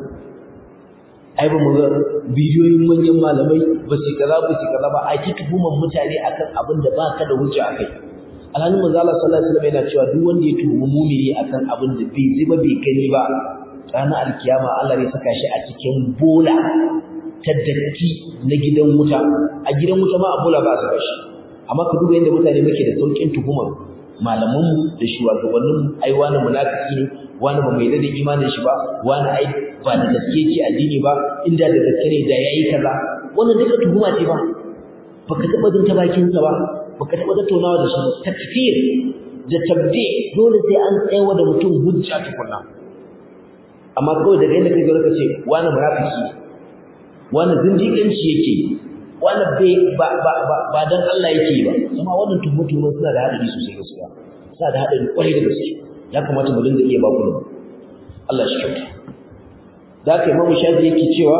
ai ba mu ga bidiyoyin manyan malamai ba su kaza ba su kaza ba ai ki tuhuman mutane akan abin da baka da hujja akai alhalin manzo Allah sallallahu alaihi wasallam yana cewa duk wanda ya tuhumi mumini akan abin da bai ji ba bai gani ba ranar alkiyama Allah ne saka shi a cikin bola ta datti na gidan wuta a gidan wuta ma a bola ba su kashi amma ka duba yadda mutane muke da saukin tuhumar malaman mu da shugabannin mu ai wani munafiki ne wani ba mai da imanin shi ba wani ai ba da gaske yake addini ba inda da gaske ne da yayi kaza wannan duka tuhuma ce ba baka taba jin ta bakin sa ba baka taba tattaunawa da shi takfir da tabdi dole sai an tsayawa da mutum hujja tukunna amma kawai daga inda kai ka ce wani munafiki wani zindiƙanci yake wani bai ba ba ba ba dan Allah yake ba kuma wannan tuhumutumu suna da hadari sosai gaskiya suna da hadari kwarai da gaske ya kamata mu dinga iya baku Allah shi kyauta da kai mamu shafi yake cewa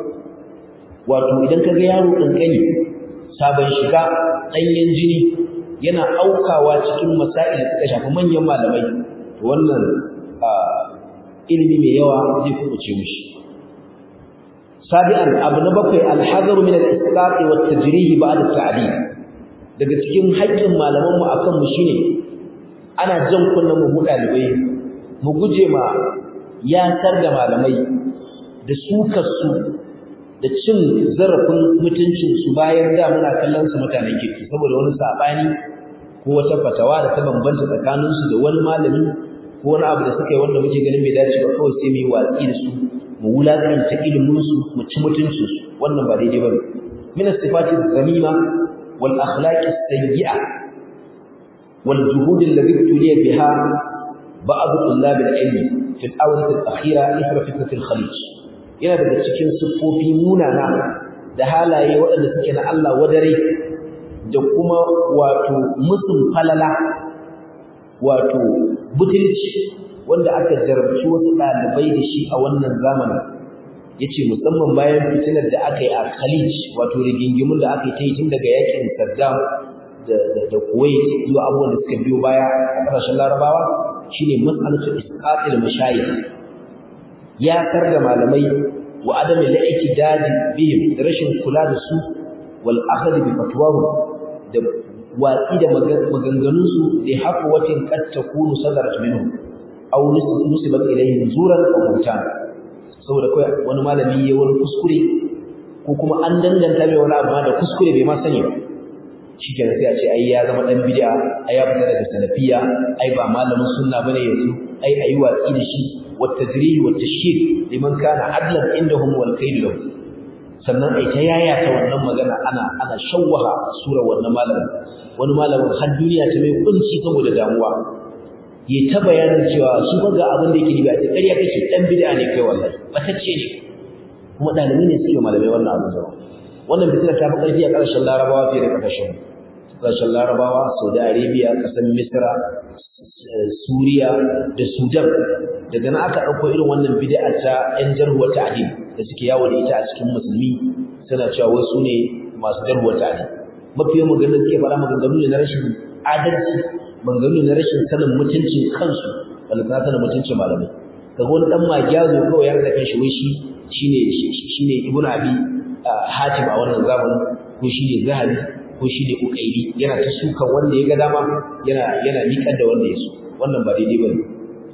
wato idan ka ga yaro kankani sabon shiga ɗanyen jini yana aukawa cikin masail da suka shafi manyan malamai to wannan ilimi mai yawa zai kubuce mishi sabi'an abu na bakwai alhazar min al-isqat wa at-tajrih ba'da at-ta'dil daga cikin haƙƙin malaman mu akan mu shine ana jan kunnan mu dalibai mu guje ma yasar da malamai da sukar su da cin zarafin mutuncin su bayan da muna kallon su mutanen kirki saboda wani sabani ko wata fatawa da ta bambanta tsakanin su da wani malami ko wani abu da suka yi wanda muke ganin bai dace ba kawai sai mu yi watsi da su mu wulakanta ilimin su mu ci mutuncin su wannan ba daidai bane min as-sifati zamima wal akhlaqi as-sayyi'a wal juhud alladhi tuliya biha ba'd tullab al-ilm fi al-awrat al-akhira ithra fitnat al-khalij yana daga cikin siffofi munana da halaye waɗanda suke na Allah wadare da kuma wato musun falala wato butulci wanda aka jarabci wasu ɗalibai da shi a wannan zamanin yace musamman bayan fitinar da aka yi a Khalij wato rigingimun da aka yi ta yi tun daga yakin Saddam da da Kuwait zuwa abubuwan da suka biyo baya a ƙasashen Larabawa shine mas'alatu isqatil mashayikh ya kar da malamai wa adami al-i'tidad bihim da rashin kula da su wal akhd bi fatwahum da watsi da maganganun su da haqwatin qad takunu sadarat minhum aw nusibat ilayhim zuran aw buhtan saboda kai wani malami ya wani kuskure ko kuma an danganta mai wani abu da kuskure bai ma sani ba shikenan sai a ce ai ya zama dan bid'a ai ya fita daga salafiya ai ba malamin sunna bane yanzu ai ayi watsi da shi wat tajrih wat tashhir liman kana adlan indahum wal kayd lahu sannan ai ta yaya ta wannan magana ana ana shawwaha sura wannan malamin wani malamin har duniya ta mai kunci saboda damuwa ya ta bayanin cewa shi ba ga abin da yake riba ta ƙarya kake dan bid'a ne kai wallahi batacce ne kuma dalibi ne suke malamai wannan abin zama wannan fitina ta fi ƙarfi a ƙarshen larabawa fiye da ƙasashen ƙasashen larabawa saudi arabia ƙasar misra suriya da sudan daga nan aka ɗauko irin wannan bid'a ta yan jarhuwar ta'adil da suke yawo da ita a cikin musulmi suna cewa wasu ne masu jarhuwar ta'adil mafiyan maganar suke fara maganganu ne na rashin adalci maganganu ne na rashin sanin mutuncin kansu wanda ta sanin mutuncin malamai kaga wani dan magiyazo kawai ya rada kan shi wai shi shine shine ibnu abi hatim a wannan zamanin ko shine zahabi ko shine ukaili yana ta sukan wanda ya ga dama yana yana miƙar da wanda ya so wannan ba daidai bane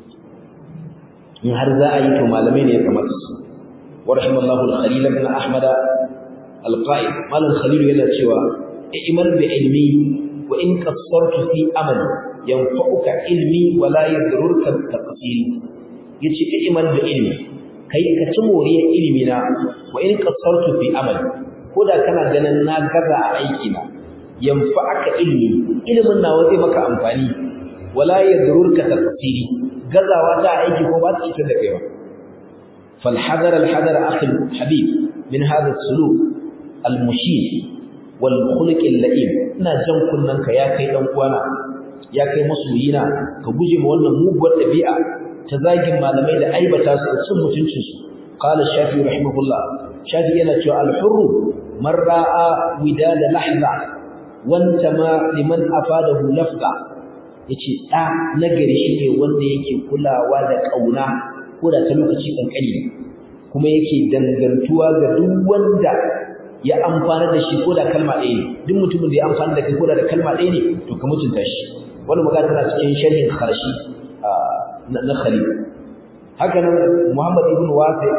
in har za a yi to malamai ne ya kamata su wa rahimallahu al-khalil ibn ahmad al-qa'id malam khalil yana cewa i'mal bi ilmi wa in qassartu fi amali yanfa'uka ilmi wa la yadurruka taqsiri yace i'mal bi ilmi kai ka ci moriyar ilimi na wa in qassartu fi amali ko da kana ganin na gaza a aiki na yanfa'aka ilmi ilimin nawa zai maka amfani wala yadurruka taqsiri gazawa ta aiki ko ba ta cutar da kai ba fal hadar al hadar akhi habib min hadha suluk al mushil wal khuluq al la'im ina jan kunnan ka ya kai dan uwana ya kai masoyina ka guje ma wannan muguwar dabi'a ta zagin malamai da aibata su da cin mutuncin su qala shafi rahimahullah shafi yana cewa al hurru man ra'a widada lahza wanta ma liman afadahu lafza yace da nagari shine wanda yake kulawa da kauna ko da ta lokaci kankani kuma yake dangantuwa ga duk wanda ya amfana da shi ko da kalma ɗaya ne duk mutumin da ya amfana da kai ko da kalma ɗaya ne to ka mutunta shi wannan magana tana cikin sharhin kharshi na khalil haka nan muhammad ibn wasi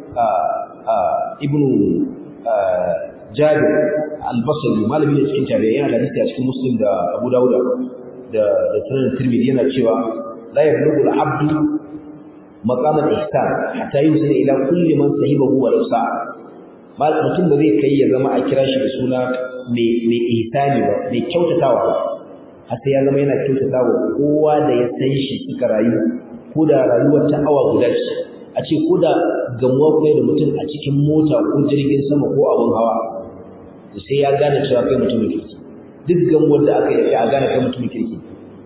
ibn jabir al-basri malami ne cikin tabi'i yana da hadisi a cikin muslim da abu dawuda da da sunan tirmidhi yana cewa la yablughu al-abdu maqam al-ihsan hatta yusila ila kulli man sahibahu wa law sa'a mal mutum da zai kai ya zama a kira shi da suna mai mai ihsani ba mai kyautatawa ba har sai ya zama yana kyautatawa kowa da ya san shi suka rayu ko da rayuwar ta awa guda ce a ce ko da gamuwa ko da mutum a cikin mota ko jirgin sama ko abin hawa sai ya gane cewa kai mutumin kirki duk gamuwar da aka yi a gane kai mutumin kirki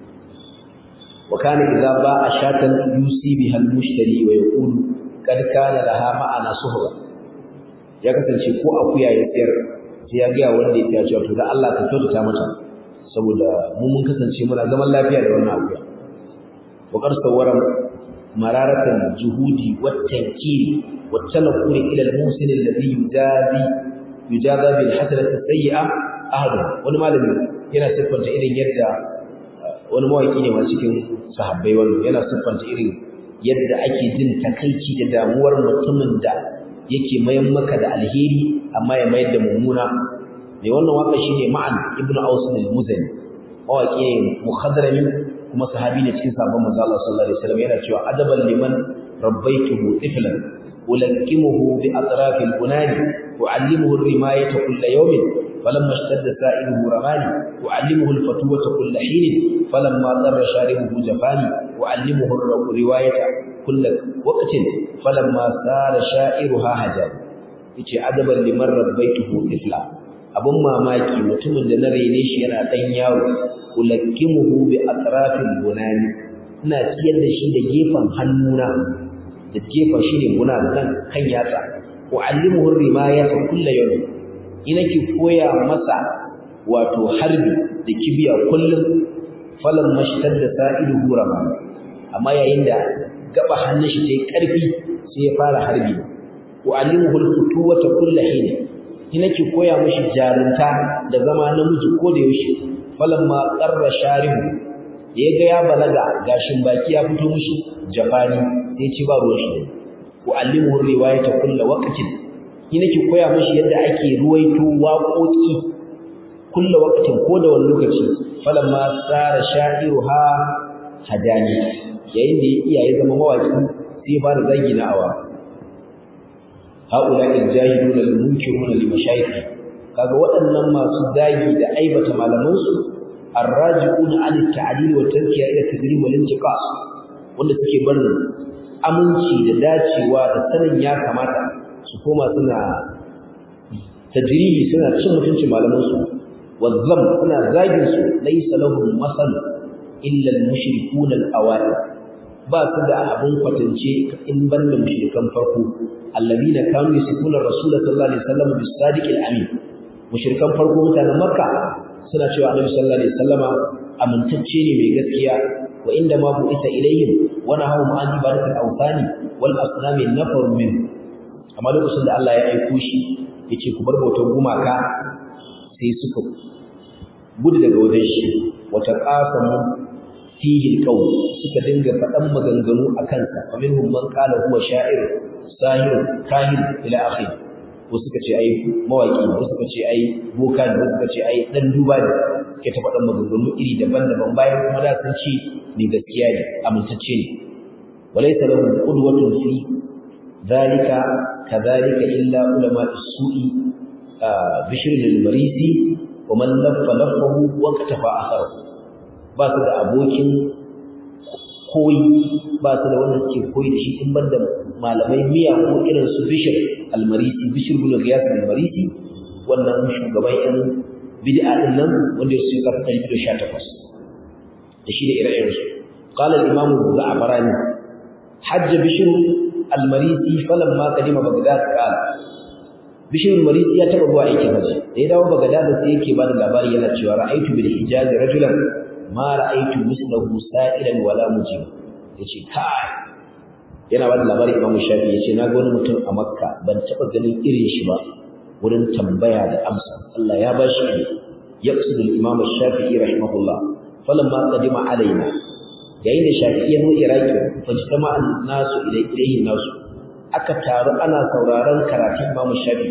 wa kana idza ba'a shatan yusi biha al-mushtari wa yaqulu kad kana laha ma'ana suhba ya kasance ko akuya ya sayar sai ya ga wanda ya cewa to da Allah ka kyautata mata saboda mu mun kasance muna zaman lafiya da wannan akuya wa qad sawara mararatan juhudi wat tankiri wat tanquri ila al-musin alladhi yujazi yujaza bil hasanati sayyi'a ahadu wani malami yana siffanta irin yadda wani mawaki ne ma cikin sahabbai wani yana siffanta irin yadda ake jin takaici da damuwar mutumin da yake mayan maka da alheri amma ya mayar da mummuna mai wannan waka shine ma'an ibnu aus al-muzani mawaki ne muhadrami kuma sahabi ne cikin sahabban manzo Allah sallallahu alaihi wasallam yana cewa adaban liman rabbaituhu tiflan ulakimuhu bi atraf al-bunani uallimuhu ar-rimayata kull yawmin فلما اشتد سائله رماني أعلمه الفتوة كل حين فلما ضر شاربه جفاني أعلمه الرواية كل وقت فلما سار شائرها هجاني yace adaban liman rabbaituhu tifla abun mamaki mutumin da na rene shi yana dan yawo ulakkimuhu bi atrafil bunani ina ciyar da shi da gefen hannuna da gefen shi ne guna da kan kan yatsa uallimuhu rimayata kullu yawm ina ki koya masa wato harbi da kibiya kullum falan mashtar da sa'iluhu rama amma yayin da gaba hannun shi tayi karfi sai ya fara harbi wa alimuhu alfutuwata kullu hin ina ki koya mishi jarunta da zama namiji ko da yaushe falan ma qarra sharibu ya ga ya balaga gashin baki ya fito mishi jafani sai ci ba ruwan shi wa alimuhu riwayata kullu waqtin ni nake koya mishi yadda ake ruwaito waƙoƙi kullu waqtin ko da wani lokaci falamma sara sha'iruha hadani yayin da iya ya zama mawaki sai ya fara zagi na awa haula al-jahiluna al-munkiruna li mashayikh kaga waɗannan masu zagi da aibata malamansu arraji'una an at-ta'dil wa tarkiya ila tadrib wal intiqas wanda suke barin aminci da dacewa da sanin ya kamata su koma suna tajribi suna cin mutuncin malamansu wazzam suna zagin su laysa lahum masal illa al-mushrikuna al-awa'il ba su da abin kwatance in banda mushrikan farko alladina kanu yasifuna rasulullah sallallahu alaihi wasallam bis sadiq al-amin mushrikan farko mutanen makka suna cewa annabi sallallahu alaihi wasallama amintacce ne mai gaskiya wa inda ma bu'isa ilaihim wa nahawu ma'an ibadatul awthani wal asnami nafar min amma lokacin da Allah ya aiko shi yace ku bar bautar gumaka sai suka gudu daga wajen shi wa taqasamu fihi alqawl suka dinga faɗan maganganu akan sa faminhum man qala huwa sha'ir sahir kahin ila akhir wasu suka ce ai mawaki wasu suka ce ai boka ne wasu suka ce ai dan duba ne ke ta faɗan maganganu iri daban-daban bayan kuma da sun ce ni gaskiya ne amintacce ne walaysa lahum qudwatun fi dhalika kadhalika illa ulama as-su'i bishr al-marisi wa man laffa laffahu wa katafa atharahu ba su da abokin koyi ba su da wanda suke koyi da shi in banda malamai miya ko irin su bishir almarisi bishir bin giyas almarisi wannan shugaban yan bid'a din nan wanda ya suka fi ɗari da sha takwas da shi da ire-iren su qala al-imam az-za'barani hajj bishir almarisi falamma qadima bagdad qala bishir almarisi ya taba zuwa aikin haji da ya dawo bagdad sai yake bada labari yana cewa ra'aytu bil hijaz rajulan ma ra'aytu mislahu sa'ilan wala mujib yace kai yana bada labari Imam Shafi yace na ga wani mutum a Makka ban taba ganin irin shi ba wurin tambaya da amsa Allah ya bashi ne yaqsidu al-Imam Shafi'i rahimahullah falamma qadima alaina yayin da Shafi'i ya zo Iraki fajtama an-nasu ilayhi nasu aka taru ana sauraron karatun Imam Shafi'i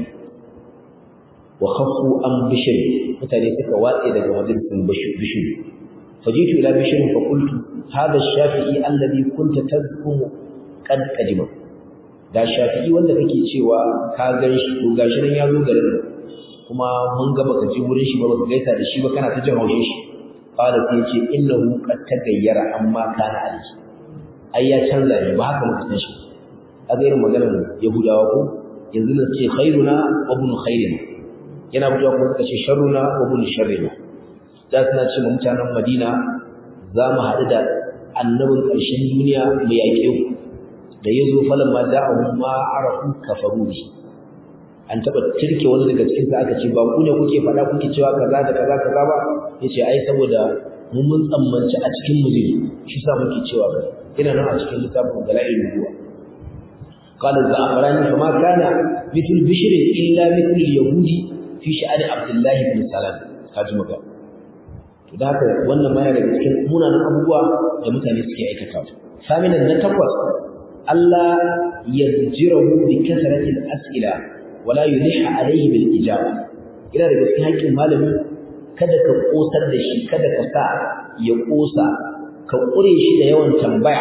wa khaffu an bishir mutane suka watse daga majalisin bishir فجئت إلى بشر فقلت هذا الشافعي الذي كنت تزعم قد قدم da shafi'i wanda kake cewa ka gan shi to gashi nan ya zo garin kuma mun ga baka ji wurin shi ba baka gaisa da shi ba kana ta jin haushin shi qala sai yace innahu qad tagayyara amma kana alayhi ai ya canza ne ba haka muka san shi kaga irin maganar yahudawa ko yanzu nan ce khairuna wa ibn khairina yana fitowa kuma suka ce sharruna wa ibn sharrina da suna ce ma mutanen Madina za mu haɗu da annabin ƙarshen duniya mu yaƙe ku da ya zo falon ma da'ahu ma arafu kafaru bi an taɓa tirke wani daga cikin sa aka ce ba ku ne kuke faɗa kuke cewa kaza da kaza kaza ba yace ai saboda mun mun tsammanci a cikin mu zai shi sa muke cewa ba ina nan a cikin littafin dalailul nubuwa قال الزعفراني فما كان مثل بشر إلا مثل اليهود في شأن عبد الله بن سلام هذا مكان to da haka wannan ma daga cikin munanan abubuwa da mutane suke aikata saminan na takwas Allah yajirahu bi kasrati al-as'ila wala yuliha alayhi bil ijaba ina daga cikin haƙƙin malami kada ka kosar da shi kada ka sa ya kosa ka kure shi da yawan tambaya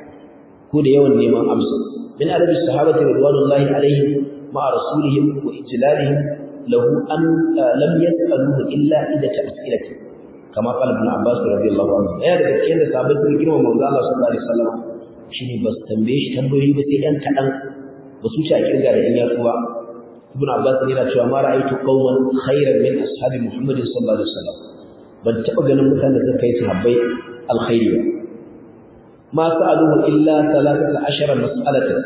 ko da yawan neman amsa min adabi sahabati radwanullahi alaihim ma rasulihim wa ijlalihim lahu an lam yas'aluhu illa idza ta'silati kama qala ibn abbas radiyallahu anhu ya daga cikin da sahabbai sun girma manzo Allah sallallahu alaihi wasallam shine ba su tambaye shi tambayoyi ba sai ɗan kaɗan ba su ci a kirga da ɗan yatsu ba ibn abbas yana cewa ma ra'aytu qauman khairan min ashabi muhammadin sallallahu alaihi wasallam ban taɓa ganin mutanen da suka yi sahabbai alkhairi ba ma sa'aluhu illa thalathata ashara mas'alatan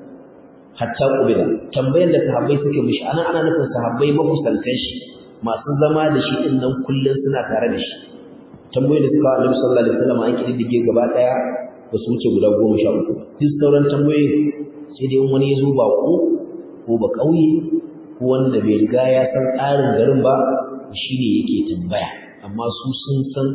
hatta qubila tambayan da sahabbai suke mishi ana ana nufin sahabbai makusantan shi masu zama da shi din nan kullun suna tare da shi tambayoyin da suka Annabi sallallahu alaihi wasallam an kididdige gaba daya ba su wuce guda goma sha uku duk sauran tambayoyi sai dai wani ya zo ba ko ko ba kauye ko wanda bai riga ya san tsarin garin ba shine yake tambaya amma su sun san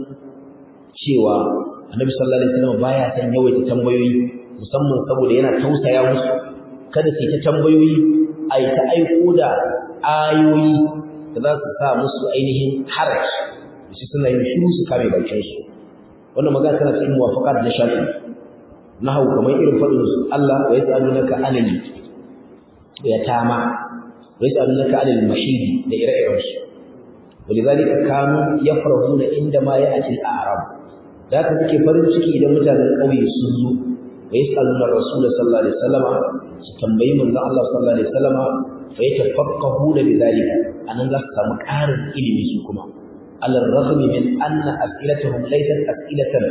cewa Annabi sallallahu alaihi wasallam baya san yawaita tambayoyi musamman saboda yana tausaya musu kada su yi ta tambayoyi a yi ta aiko da ayoyi da za su sa musu ainihin haraji su suna yin shiru su kame bakin su wannan magana tana cikin muwafaqat na shafi nahawu kamar irin fadin su Allah wa yas'alunaka anil yatama wa yas'alunaka anil mahid da ire-iren su ولذلك كانوا يفرحون عندما يأتي الأعراب ذاك suke farin ciki idan mutanen ƙauye sun zo wa yasaluna rasul sallallahu alaihi wasallam su tambayi manzon Allah sallallahu alaihi wasallam fa yatafaqqahuna bidhalika anan za su samu ƙarin ilimi su kuma alal raghmi min anna as'ilatuhum laysat as'ilatan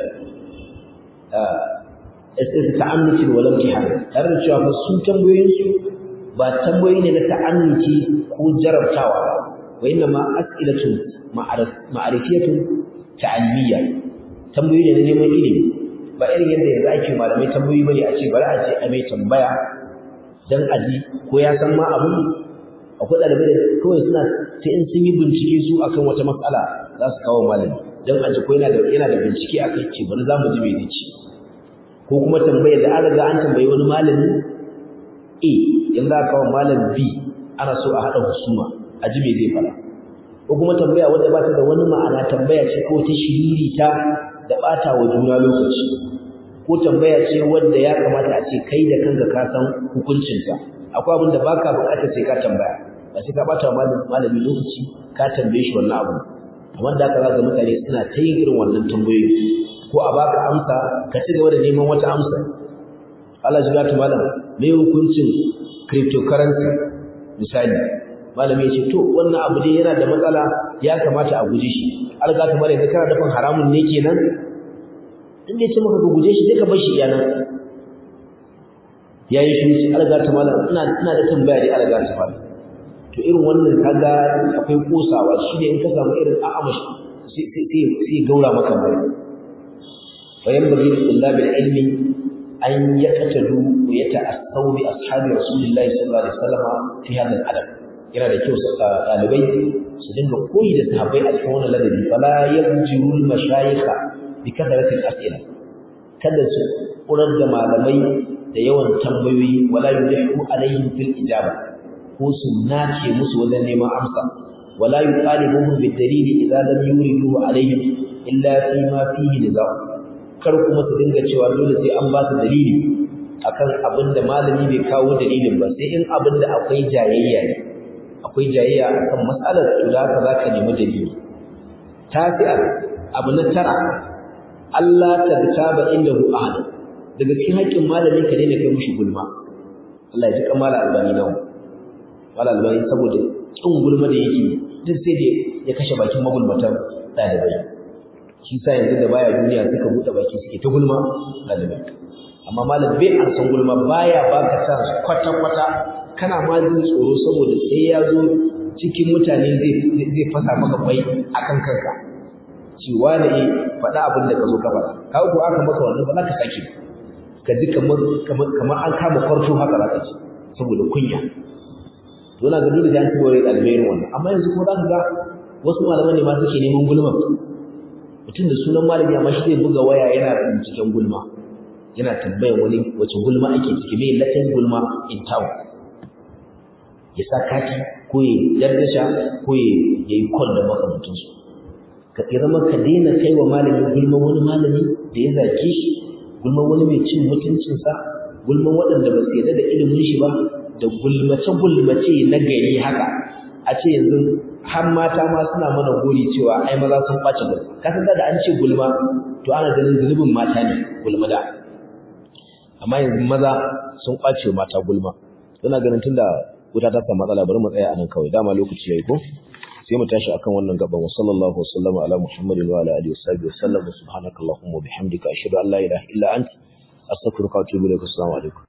as'ilatu ta'annuti wa lam tihan tare da cewa fa su tambayoyin su ba tambayoyi ne na ta'annuti ko jarabtawa ba wa inna ma as'ilatu ma'arifiyatu ta'almiya tambayoyi ne na neman ilimi ba irin yadda yanzu ake malamai tambayoyi bane a ce bari a ce a mai tambaya dan aji ko ya san ma abun akwai ɗalibai da kawai suna sai in sun yi bincike su akan wata matsala za su kawo malami dan aji ko yana da yana da bincike akai ce bari za mu ji me zai ko kuma tambayar da an riga an tambayi wani malami A yanzu aka kawo malam B ana so a haɗa husuma a ji me zai fara ko kuma tambaya wanda ba ta da wani ma'ana tambaya ce kawai ta shiririta da ɓata wa juna lokaci ko tambaya ce wanda ya kamata a ce kai da kanka ka san hukuncinta akwai abin da baka buƙatar sai ka tambaya ba sai ka ɓata wa malami lokaci ka tambaye shi wannan abu amma da haka za mutane suna ta yin irin wannan tambayoyi ko a baka amsa ka ci gaba da neman wata amsa Allah ji gata malam me hukuncin cryptocurrency misali malami ya ce to wannan abu dai yana da matsala ya kamata a guje shi alga ta mare kana dafin haramun ne kenan in dai ce maka ka guje shi sai ka bar shi iyanan yayi shi alga ta malam ina ina da tambaya dai alga ta malam to irin wannan kaga akwai kosawa shi ne in ka samu irin a'amash sai sai sai gaura maka mai fa yanbaghi lil tullabil ilmi an yaqtadu wa yata'assaw bi ashabi rasulillahi sallallahu alaihi wasallam fi hadha al-adab yana da kyau ɗalibai su dinga koyi da sahabbai a cikin wannan ladabi fala yabjirul mashayikha bi kasratil as'ila kada su kurar da malamai da yawan tambayoyi wala yulihu alaihim fil ijaba ko su nace musu wajen neman amsa wala yuqalibuhum bid dalili idza lam yuridu alaihim illa fi ma fihi nizam kar kuma su dinga cewa dole sai an ba su dalili akan abin da malami bai kawo dalilin ba sai in abin da akwai jayayya ne akwai jayayya akan matsalar to da haka zaka nemi dalili tafi'a abu na tara Allah ta taba indahu ahad daga cikin haƙƙin malamin ka ne ne kai mushi gulma Allah ya ji kamala albani nan wala albani saboda kin gulma da yake duk sai da ya kashe bakin magulmatan dalibai shi sa yanzu da baya duniya suka bude baki suke ta gulma dalibai amma malam bai an san gulma baya baka sa kwata kwata kana ma jin tsoro saboda sai ya zo cikin mutane zai zai fasa maka kwai akan kanka cewa da yi faɗa abin da ka zo ka faɗa ka ko aka maka wannan ba za ka sake ka ji kamar kamar an kama kwarto haka za ka ci saboda kunya to na ga dole da an tuba da ɗalibai wannan amma yanzu kuma za ka ga wasu malaman ne ma suke neman gulma mutum da sunan malami amma shi zai buga waya yana binciken gulma yana tambayar wani wace gulma ake ciki mai latin gulma in town ya sa kati ko ya dardasha ko ya yi call da makamantansu ka zama ka daina kai wa malamin gulman wani malami da ya zage shi gulman wani mai cin mutuncinsa gulman waɗanda ba su yarda da ilimin shi ba da gulmace-gulmace na gari haka a ce yanzu har mata ma suna mana gori cewa ai maza sun ɓace gulma ka san da an ce gulma to ana ganin zunubin mata ne gulma da amma yanzu maza sun ɓace mata gulma suna ganin tunda wuta ta samu matsala bari mu tsaya a nan kawai dama lokaci yayi ko sai mu tashi akan wannan gaban wa sallallahu wasallama ala muhammadin wa ala alihi wasahbihi wasallam subhanakallahumma wa bihamdika ashhadu an la ilaha illa anta astaghfiruka wa atubu ilaik assalamu alaikum